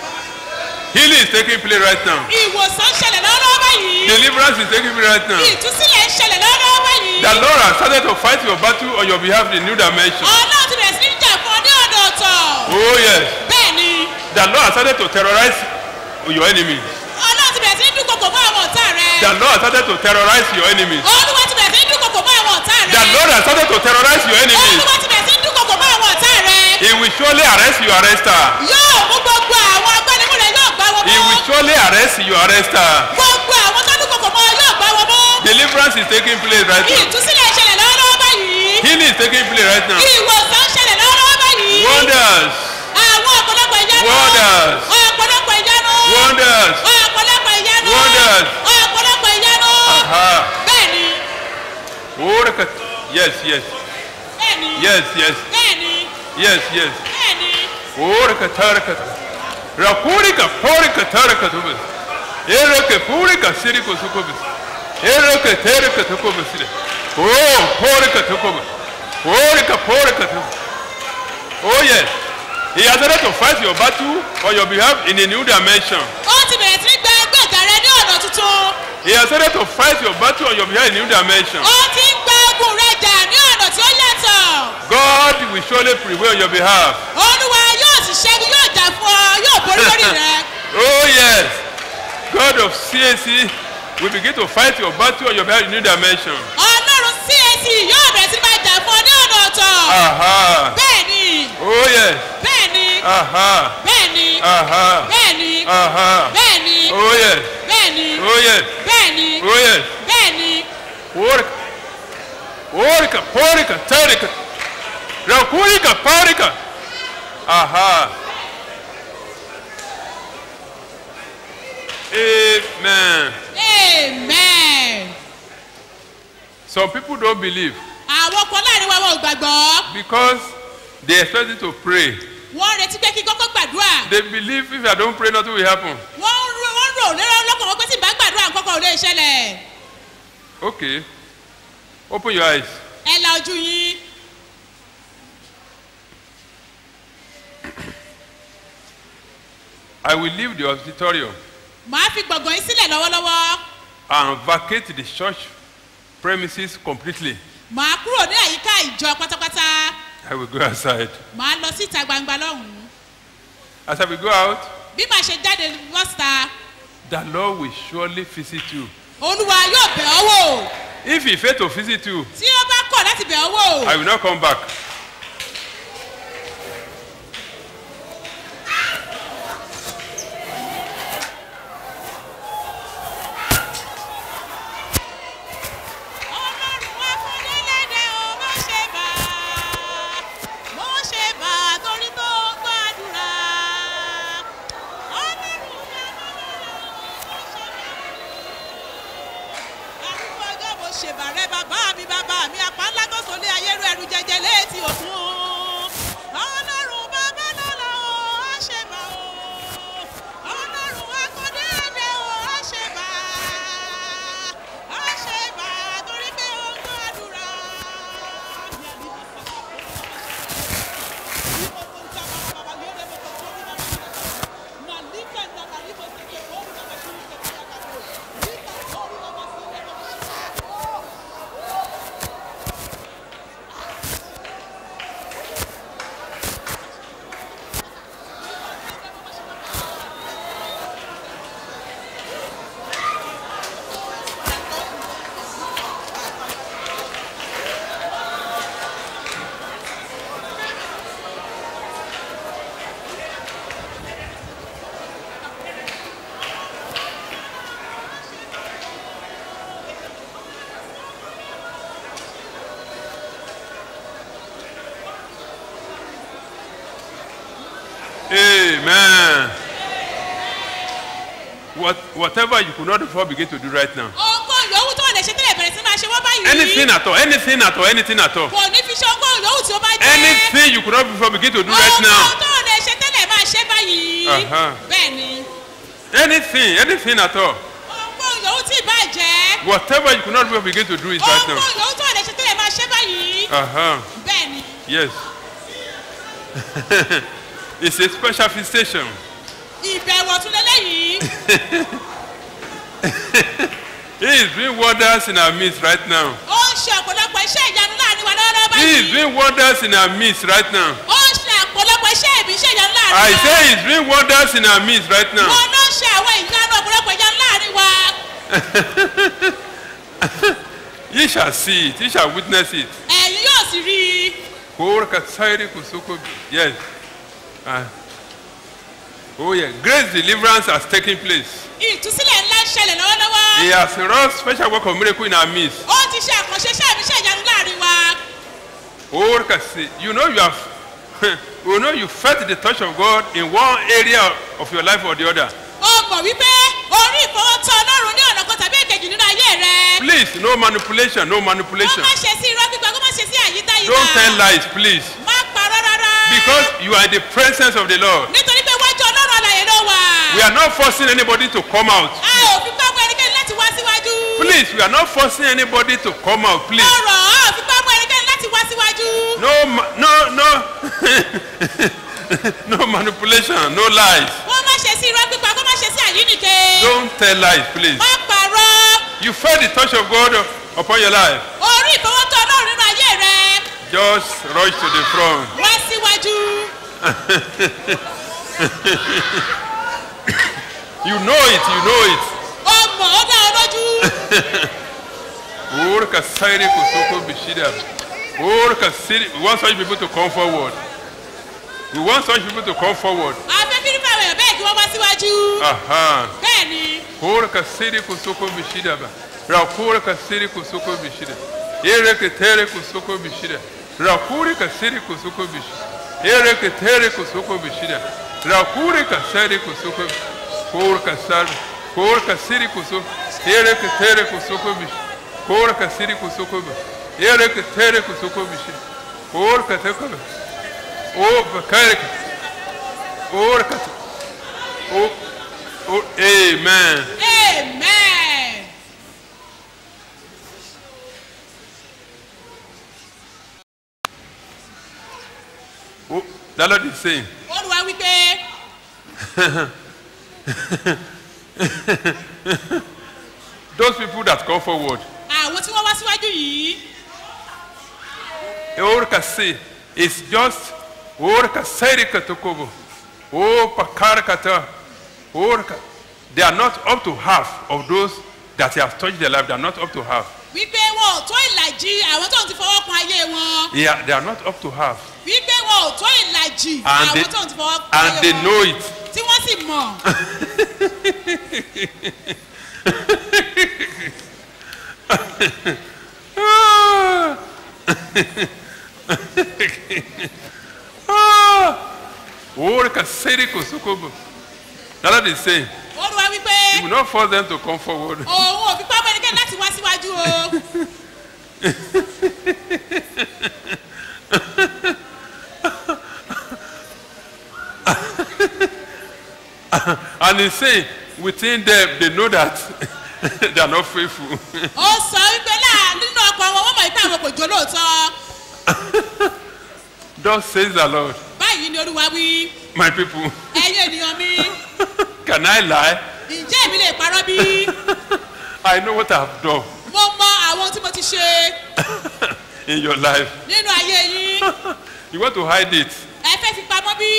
healing is taking place right now. ìwòsàn ṣẹlẹ̀ lọ́wọ́ báyìí. Deliverance is taking place right now. ìtúsílẹ̀ ń ṣẹlẹ̀ lọ́wọ́ báyìí. The Lord has started to fight your battle on your behalf in new dimension. ọlọ́run ti bẹ̀rẹ̀ sí ní jà fún ọ ní ọ̀nà ọ̀tọ̀. Oh yes. bẹ́ẹ̀ ni The Lord has started to terrorize your enemies. ọlọ́run ti bẹ̀rẹ̀ sí ní dúnkokò mọ́ àwọn ọ̀tá rẹ. The Lord has started to terrorize your enemies. olúwa ti bẹ̀rẹ̀ sí ní dúnkokò mọ́ àwọn ọ̀tá rẹ. The Lord has started to terrorize your enemies. olúwa ti bẹ̀rẹ̀ sí ní dúnkokò mọ́ àwọn ọ̀tá rẹ. He will surely arrest your arrester. yóò mú gbogbo àwọn agbẹnimúlẹ̀ yóò gbá wọn He mọ́. will surely arrest your arrester. gbogbo àwọn tó dúnkokò mọ́ yóò gbá wọn mọ́. Deliverance is taking place right now. ìtúsílẹ̀ ṣẹlẹ̀ lọ́wọ́ báyìí. Healing is taking place right now. ìwòsàn ṣẹlẹ̀ lọ́wọ́ báyìí. Wonders. àwọn ọ̀pọ̀lọpọ̀ ìyanu. Wonders. ọ̀pọ̀lọpọ̀ ìyanu. Wonders. ọ̀pọ̀lọpọ̀ ìyanu. Wonders. ọ̀pọ̀lọpọ̀ ìyanu. Aha. bẹ́ẹ̀ni Orika. Yes, yes. bẹ́ẹ̀ni Yes, yes. bẹ́ẹ̀ni Yes, yes. bẹ́ẹ̀ni. Orika tarika. Rakurika porika tarika tubis. Ereke purika siriko sukubis. Ereke terika tukubis. Oh, porika tukubis. Porika porika tukubis. Oh yes. He has started to fight your battle on your behalf in a new dimension. ó ti bẹ̀rẹ̀ sí ní gba ẹgbẹ́ ọ̀gá rẹ ní ọ̀nà tuntun. He has started to fight your battle on your behalf in a new dimension. ó ti ń gba ogun rẹ jà ní ọ̀nà tí ó yàtọ̀. God will surely prevail on your behalf. olúwa yóò sì ṣẹ́gun yóò jà fún ọ yóò borí lórí rẹ. oh yes. God of CAC will begin to fight your battle on your behalf in a new dimension. ọlọ́run cac yóò bẹ̀rẹ̀ sí ní máa jà fún ọ ní ọ̀nà ọ̀tọ̀. Aha. bẹ́ẹ̀ni Oh yes. bẹ́ẹ̀ni Aha. bẹ́ẹ̀ni Aha. bẹ́ẹ̀ni Aha. bẹ́ẹ̀ni Oh yes. bẹ́ẹ̀ni Oh yes. bẹ́ẹ̀ni Oh yes. bẹ́ẹ̀ni. Orika. Orika, porika, tarika. Rakurika, parika. Aha. Amen. amen. Some people don't believe àwọn kan láàrin wa wọn ò gbàgbọ́. because they expect you to pray. wọ́n retí pé kí kọ́kọ́ gbàdúrà. They believe if I don't pray, nothing will happen. wọ́n ń rò wọ́n rò lérò lọ́kàn wọn pé tí n bá gbàdúrà kọ́kọ́ ò lè ṣẹlẹ̀. Okay. Open your eyes. ẹ la ojú yín. I will leave the auditorium màá fi gbọ̀ngàn yín sílẹ̀ lọ́wọ́lọ́wọ́. and vacate the church premises completely. màá kúrò ní àyíká ìjọ pátápátá. I will go outside. màá lọ síta gbangba lọ́hùn-ún. As I will go out, bí màá ṣe jáde bọ́sítà the Lord will surely visit you. olúwa yóò bẹ̀ ọ́ wò. If he fail to visit you, tí ó bá kọ̀ láti bẹ̀ ọ́ wò. I will not come back. mo ṣe bà á torí tó gbàdúrà. arúgbó ọjọ́ mo ṣèbàrẹ́ bàbá mi bàbá mi apá ńlá tó sọlé ayérú ẹrù jẹjẹ létí òkun. ọlọ́run bàbá lọ́la o á ṣe bà o. ọlọ́run akọ́dé ẹ̀dẹ̀ o á ṣe bà. á ṣe bà torí pé ó ń gbàdúrà. Malika Amen. What, whatever you could not before begin to do right now. ohunkóhun yòówù tó lè ṣe tẹ́lẹ̀ bẹ̀rẹ̀ sí máa ṣe wọ́n báyìí. Anything at all, anything at all, anything at all. kò ní fi ṣe ohunkóhun yòówù tí ó bá jẹ́. Anything you could not before begin to do right now. ohunkóhun tó lè ṣe tẹ́lẹ̀ máa ṣe báyìí. Uh-huh. bẹ́ẹ̀ ni Anything, anything at all. ohunkóhun yòówù tí ì bá jẹ́. Whatever you could not before begin to do it right now. ohunkóhun yòówù tó lè ṣe tẹ́lẹ̀ máa ṣe báyìí. Uh-huh. bẹ́ẹ̀ ni Yes. it's a special visitation. ìbẹ̀wò tún lélẹ́yìí. He is doing wonders in our midst right now. ó ń ṣe ọ̀pọ̀lọpọ̀ iṣẹ́ ìyanu láàrin wa lọ́wọ́lọ́wọ́ He is báyìí. doing wonders in our midst right now. ó ń ṣe ọ̀pọ̀lọpọ̀ iṣẹ́ ìbí iṣẹ́ ìyanu láàrin I wa. say he is doing wonders in our midst right now. wọn ló ń ṣe àwọn ìyanu ọ̀pọ̀lọpọ̀ ìyanu láàrin wa. Ye shall see it, ye shall witness it. ẹ̀yin yóò sì rí i. Korka tsairi kusoko- Yes. Ah. Oh yeah. Great deliverance has taken place. ìtúsílẹ̀ ńlá ń ṣẹlẹ̀ lọ́wọ́lọ́wọ́. He has wrought special work of miracle in our midst. ó ti ṣe àkànṣe iṣẹ́ ìbí iṣẹ́ ìyanu láàrin wa. Korka si- You know you have you know you felt the touch of God in one area of your life or the other. ó mọ̀ wípé orí ìfọwọ́tọ́ ọlọ́run ní ọ̀nà kan tàbí èkejì nínú ayé rẹ. Please, no manipulation, no ó manipulation. má ṣe sí irọ́ gbígbà kó má ṣe sí àyídáyídá. Don't tell lies, please. má parọ́ rárá. Because you are in the presence of the Lord. nítorí pé wájú ọlọ́run àlàyé ló wà. We are not forcing anybody to come out. a ò fi pápá ẹnikẹ́ni láti wá síwájú. Please, we are not forcing anybody to come out, please. ọ̀rọ̀ a ò fi pápá ẹnikẹ́ni láti wá síwájú. No, ma- no, no, no manipulation, no lies. wọ́n má ṣe sí irọ́ gbígbà kó má ṣe sí àyínìke. Don't tell lies, please. má parọ́. You felt the touch of God upon your life. orí ìfọwọ́tọ́ ọlọ́run nínú ayé rẹ. Just rush to the front. wá síwájú. you know it, you know it. ó mọ̀ ó dá ọ lójú. Orka sairi kusoko bishida. Orka siri. We want such people to come forward. We want such people to come forward. afẹ́ kí nípa àwọn èèyàn bẹ́ẹ̀ kí wọ́n wá síwájú. Aha. bẹ́ẹ̀ ni Orka siri kusoko bishida ba. Rakura ka siri kusoko bishida. Ere ke tere kusoko bishida. Rakuri ka siri kusoko bishida. Ere ke tere kusoko bishida. Rakuri ka siri kusoko. Orka sari. Orka siri kusoko. Ere ke tere kusoko bishida. Orka siri kusoko bishida. Ere ke tere kusoko bishida. Orka teko. O bakare. Orka. O. O. Amen. amen. Oh, the Lord is saying, olùwà wípé those people that come forward, àwọn tí wọ́n wá síwájú yìí Orka say, it's just Orka Serika Tokobo, O Pakarakata, Orka. They are not up to half of those that he has touched their life. They are not up to half. wípé wọn ò tó ìlàjì àwọn tó ń ti fọwọ́ kan ayé wọn Yeah, they are not up to half. wípé wọn ò tó ìlàjì And they, àwọn tó ń ti fọwọ́ kan and ayé they wọn know it. tí wọ́n sì mọ̀ Orka Serika Sokobo. The Lord is saying, olùwà wípé He will not force them to come forward. òun ò fi pápá ẹnikẹ́ni láti wá síwájú o and he's saying, within them, they know that they are not faithful. ó sọ wípé láà nínú ọkọ̀ wọn wọ́n mọ̀ wípé àwọn kò jó lóòótọ́ Thus says the Lord, báyìí ni olúwa wí my people, ẹ̀yin ènìyàn mi can I lie? ǹjẹ́ èmi lè parọ́ bí I know what I have done mo mọ àwọn ohun tí mo ti ṣe in your life. nínú ayé yín You want to hide it. ẹ fẹ́ fi pamọ́ bí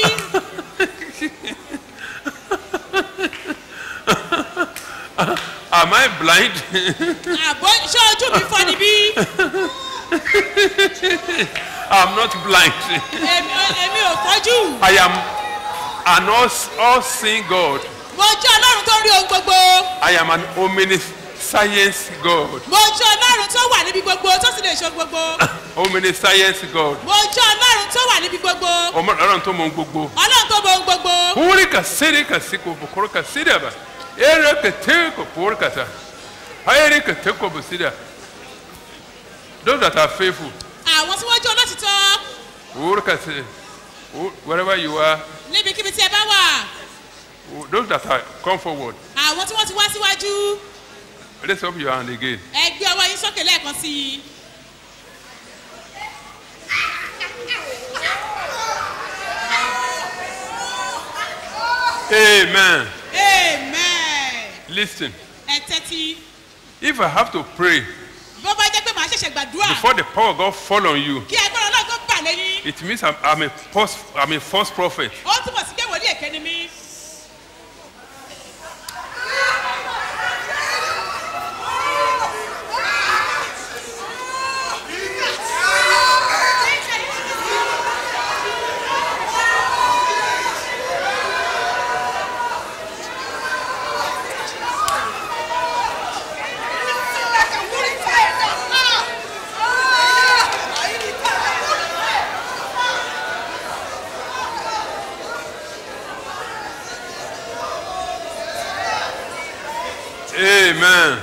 Am I blind? àbọ̀ ṣé ojú mi fọ́ ni bí I'm not blind. èmi èmi ò fọ́jú I am an all, all seeing God. mo jẹ́ ọlọ́run tó ń rí ohun gbogbo I am an omniscient science God. mo jẹ́ ọlọ́run tó wà níbi gbogbo tó sì lè ṣe gbogbo Omniscience God. mo jẹ́ ọlọ́run tó wà níbi gbogbo Ọmọ ọlọ́run tó mọ ohun gbogbo. ọlọ́run tó mọ ohun gbogbo Puri ka siri ka si ko bukuru ka siri ba. Ere ka te ko puri ka ta. Hayeri ka te ko busida. Those that are faithful. àwọn tí wọ́n jẹ́ olótìtọ́ Puri ka si. Wherever you are. níbikíbi tí ẹ bá wà Those that are come forward. àwọn tí wọ́n ti wá síwájú Raise up your hand again. ẹ gbé ọwọ́ yín sókè lẹ́ẹ̀kan sí i. Amen. amen Listen. ẹ tẹ́tí If I have to pray bó bá jẹ́ pé màá ṣẹ̀ṣẹ̀ gbàdúrà before the power of God fall on you, kí agbára ọlọ́run tó bà lẹ́yìn it means I'm, I'm a false I'm a false prophet. ó túbọ̀ sí pé wòlíì èké ni mí. Amen.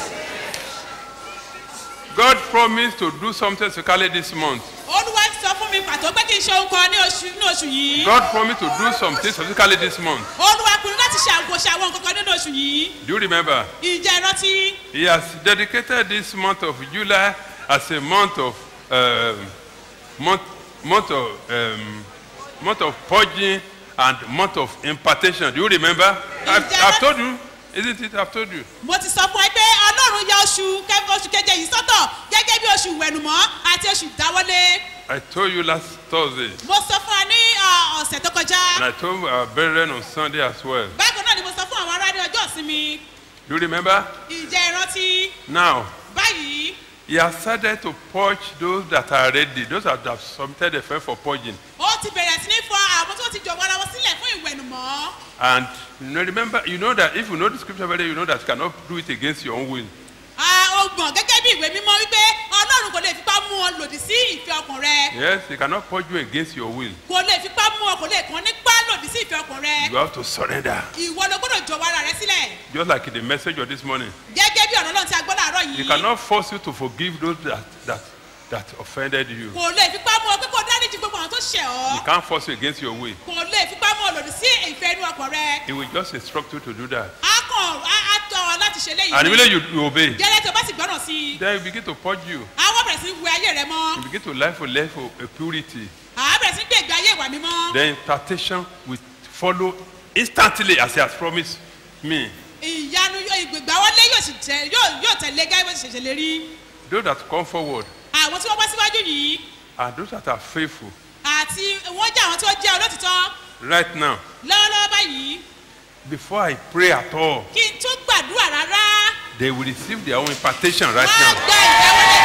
God promised to do something specifically this month. olúwa ti sọ fún mi pàtó pé kí n ṣe ohun kan ní oṣù ní oṣù yìí. God promised to do something specifically this month. olúwa pinnu láti ṣe àgbo ṣe àwọn nǹkan kan nínú oṣù yìí. Do you remember? ìjẹ́ ìrántí He has dedicated this month of July as a month of um, month month of um, month of purging and month of impartation. Do you remember? I've, I've told you, isn't it? I've told you. mo ti sọ fún ẹ pé ọlọ́run ya oṣù kẹfẹ́ oṣù keje yìí sọ́tọ̀ gẹ́gẹ́ bí oṣù ìwẹ̀nùmọ́ àti oṣù ìdáwọ́lé. I told you last Thursday, mo sọ fún ọ ní ọ, ọ̀sẹ̀ tó kọjá. and I told our brethren on Sunday as well. bákan náà ni mo sọ fún àwọn ará ní ọjọ́ ìsinmi. Do you remember? ìjẹ́ ìrántí Now, báyìí he has started to purge those that are ready, those that have submitted the faith for purging. ó ti bẹ̀rẹ̀ sí ní fọ àwọn tó ti jọ̀wọ́ ara wọn sílẹ̀ fún ìwẹ̀nùmọ́. And you know, remember, you know that if you know the scripture very well, you know that you cannot do it against your own will. a ó gbọ̀n gẹ́gẹ́ bí ìwé mímọ́ wípé ọlọ́run kò lè fipá mú ọ lòdì sí ìfẹ́ ọkàn rẹ. Yes, he cannot purge you against your will. kò lè fipá mú ọ kò lè kàn nípa lòdì sí ìfẹ́ ọkàn rẹ. You have to surrender. ìwọ ló gbọ́dọ̀ jọ̀wọ́ ara rẹ sílẹ̀. Just like in the message of this morning. gẹ́gẹ́ bí ọ̀rọ̀ náà tí a gbọ́ láàárọ̀ He yìí. cannot force you to forgive those that, that, that offended you. kò lè fipá mú ọ pé kó dáríjì gbogbo àwọn tó ṣẹ̀ He ọ́. can't force you against your will. kò lè fipá mú ọ lòdì sí ìfẹ́ inú ọkàn rẹ. He will just instruct you to do that. a kàn á á tọ́ ọ láti ṣe léyìí. And immediately you, you obey. gẹ́lẹ́ tó bá sì gbọ́ràn sí i. Then he begin to purge you. àwọn bẹ̀rẹ̀ sí wẹ ayé rẹ mọ́. You begin to live for life for a purity. àwọn bẹ̀rẹ̀ sí gbé ìgbé ayé ìwà mímọ́. Then temptation will follow instantly as he has promised me. ìyanu ìgbègbè wọlé yóò sì tẹ yóò yóò tẹ̀lé gẹ́gẹ́ bó ti ṣẹ̀ṣẹ̀ lè rí. Those that come forward àwọn tí wọ́n wá síwájú yìí and those that are faithful àti wọ́n jẹ́ àwọn tí ó jẹ́ olótìtọ́ right now, lọ́wọ́lọ́wọ́ báyìí before I pray at all, kí n tún gbàdúrà rárá they will receive their own impartation right wọ́n á now. gba ìdáwọ́lé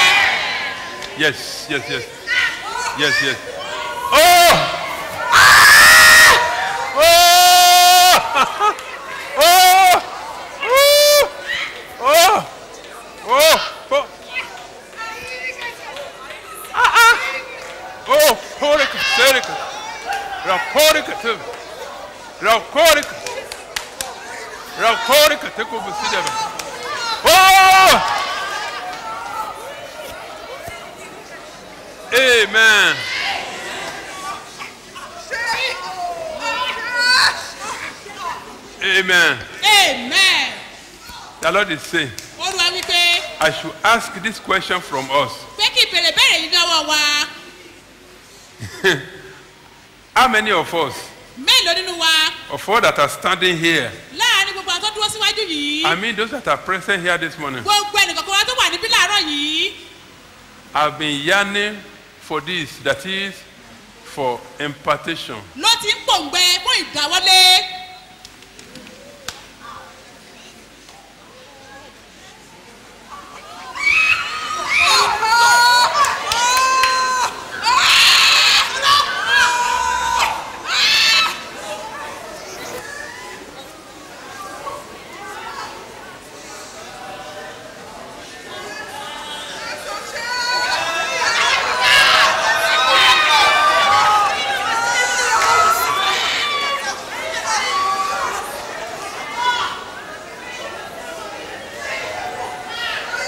tiwọn. Yes, yes, yes. Yes, yes. Oh! Oh! Oh! Oh! Oh! Oh! Ah, ah! Oh, porika, serika. Raporika, tu. Raporika. Raporika, teko busida. Oh! Amen. Amen. amen. The Lord is saying, olúwa wípé I should ask this question from us. pé kí ìbéèrè béèrè yìí lọ́wọ́ wa How many of us, mélòó nínú wa of all that are standing here, láàrin gbogbo àwọn tó dúró síwájú yìí I mean those that are present here this morning, gbogbo ẹnìkọ̀ọ̀kan wa tó wà níbí láàárọ̀ yìí have been yearning for this, that is, for impartation. ló ti ń pòǹgbẹ fún ìdáwọ́lé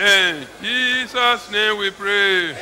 In Jesus' name we pray.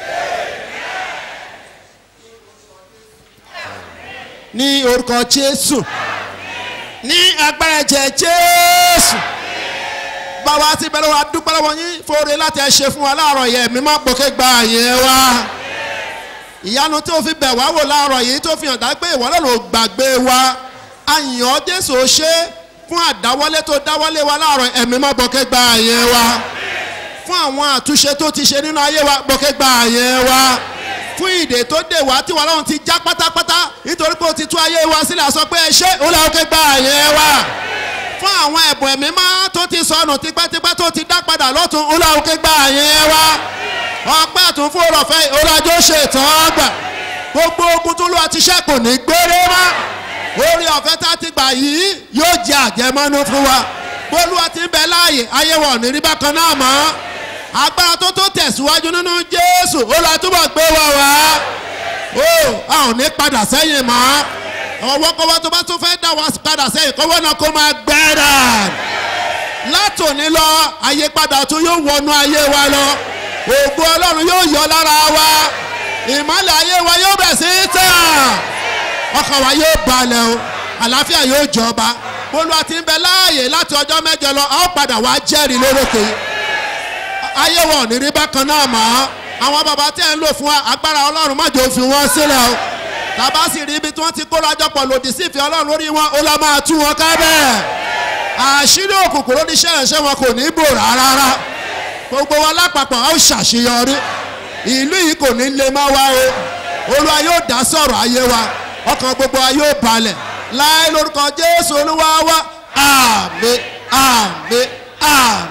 ní orúkọ jésù ní agbára ẹ̀jẹ̀ jésù bàbá tí bẹ̀rẹ̀ wa dúpẹ́ lọ́wọ́ yín fòrè láti ẹ̀ ṣe fún wa láàárọ̀ yẹn mi má gbókè gba àyẹ̀ wa ìyanu tí o fi bẹ̀ wá wò láàárọ̀ yìí tó fi hàn dá pé ìwọ náà ló gbàgbé wa àyàn jésù ó ṣe fún àdáwọlé tó dáwọlé wa láàárọ̀ ẹ̀mí má gbókè gba àyẹ̀ wa fún àwọn àtúnṣe tó ti ṣe nínú ayé wa gbókè gba àyẹ̀ wa fún ìdè tó dè wá tí wàhálà òun ti já pátápátá nítorí pé o ti tú ayé wa sílẹ̀ sọ pé ẹ ṣé ó lọ́wọ́ ké gba àyẹ̀ wa fún àwọn ẹ̀bùn ẹ̀mí má tó ti sọnù tipẹ́tipẹ́ tó ti dá padà lọ́tún ó lọ́wọ́ ké gba àyẹ̀ wa ọpẹ́ àtún fún òrọ̀fẹ́ ìhórájọ́ ṣètàn gbà gbogbo ogun tó lù àti iṣẹ́ kò ní gbére mọ́ orí ọ̀fẹ́ tá a ti gbà yìí yóò jẹ àjẹmọ́nú fún wa bólúwa ti ń bẹ láàyè ayé wa ò ní rí bákan náà mọ́ agbára tó tó tẹ̀síwájú nínú jésù ó lọ túbọ̀ gbé wa wá ó a ò ní padà sẹ́yìn mọ́ ọwọ́ kọ́wọ́ tó bá tún fẹ́ dá wa padà sẹ́yìn kọ́wọ́ náà kó máa gbẹ́rà látòní lọ àyípadà tó yóò wọnú ayé wa lọ ògo ọlọ́run yóò yọ lára wa ìmọ̀lẹ̀ ayé wa yóò bẹ̀ sí tàn ọkàn wa yóò balẹ̀ o àlàáfíà yóò jọba bólúwa ti ń bẹ láàyè láti ọjọ́ mẹ́jọ lọ a ó padà wá jẹ́rìí lórókè ayé wọn ò ní rí bákan náà mọ́ àwọn bàbá tí ẹ̀ ń lò fún wa agbára ọlọ́run má jò fi wọ́n sílẹ̀ o tàbá sì rí ibi tí wọ́n ti kóra jọpọ̀ lòdì sí ìfẹ́ ọlọ́run lórí wọn ó lọ máa tú wọn ká bẹ́ẹ̀ àṣírí òkùnkùn lórí iṣẹ́ ìránṣẹ́ wọn kò ní bò rárá gbogbo wa lápapọ̀ a ó ṣàṣeyọrí ìlú yìí kò ní lè má wá o olúwa yóò dá sọ̀rọ̀ ayé wa ọkàn gbogbo wa yóò balẹ̀ láì lórúkọ jésù olúwa wa àmì àmì àmì.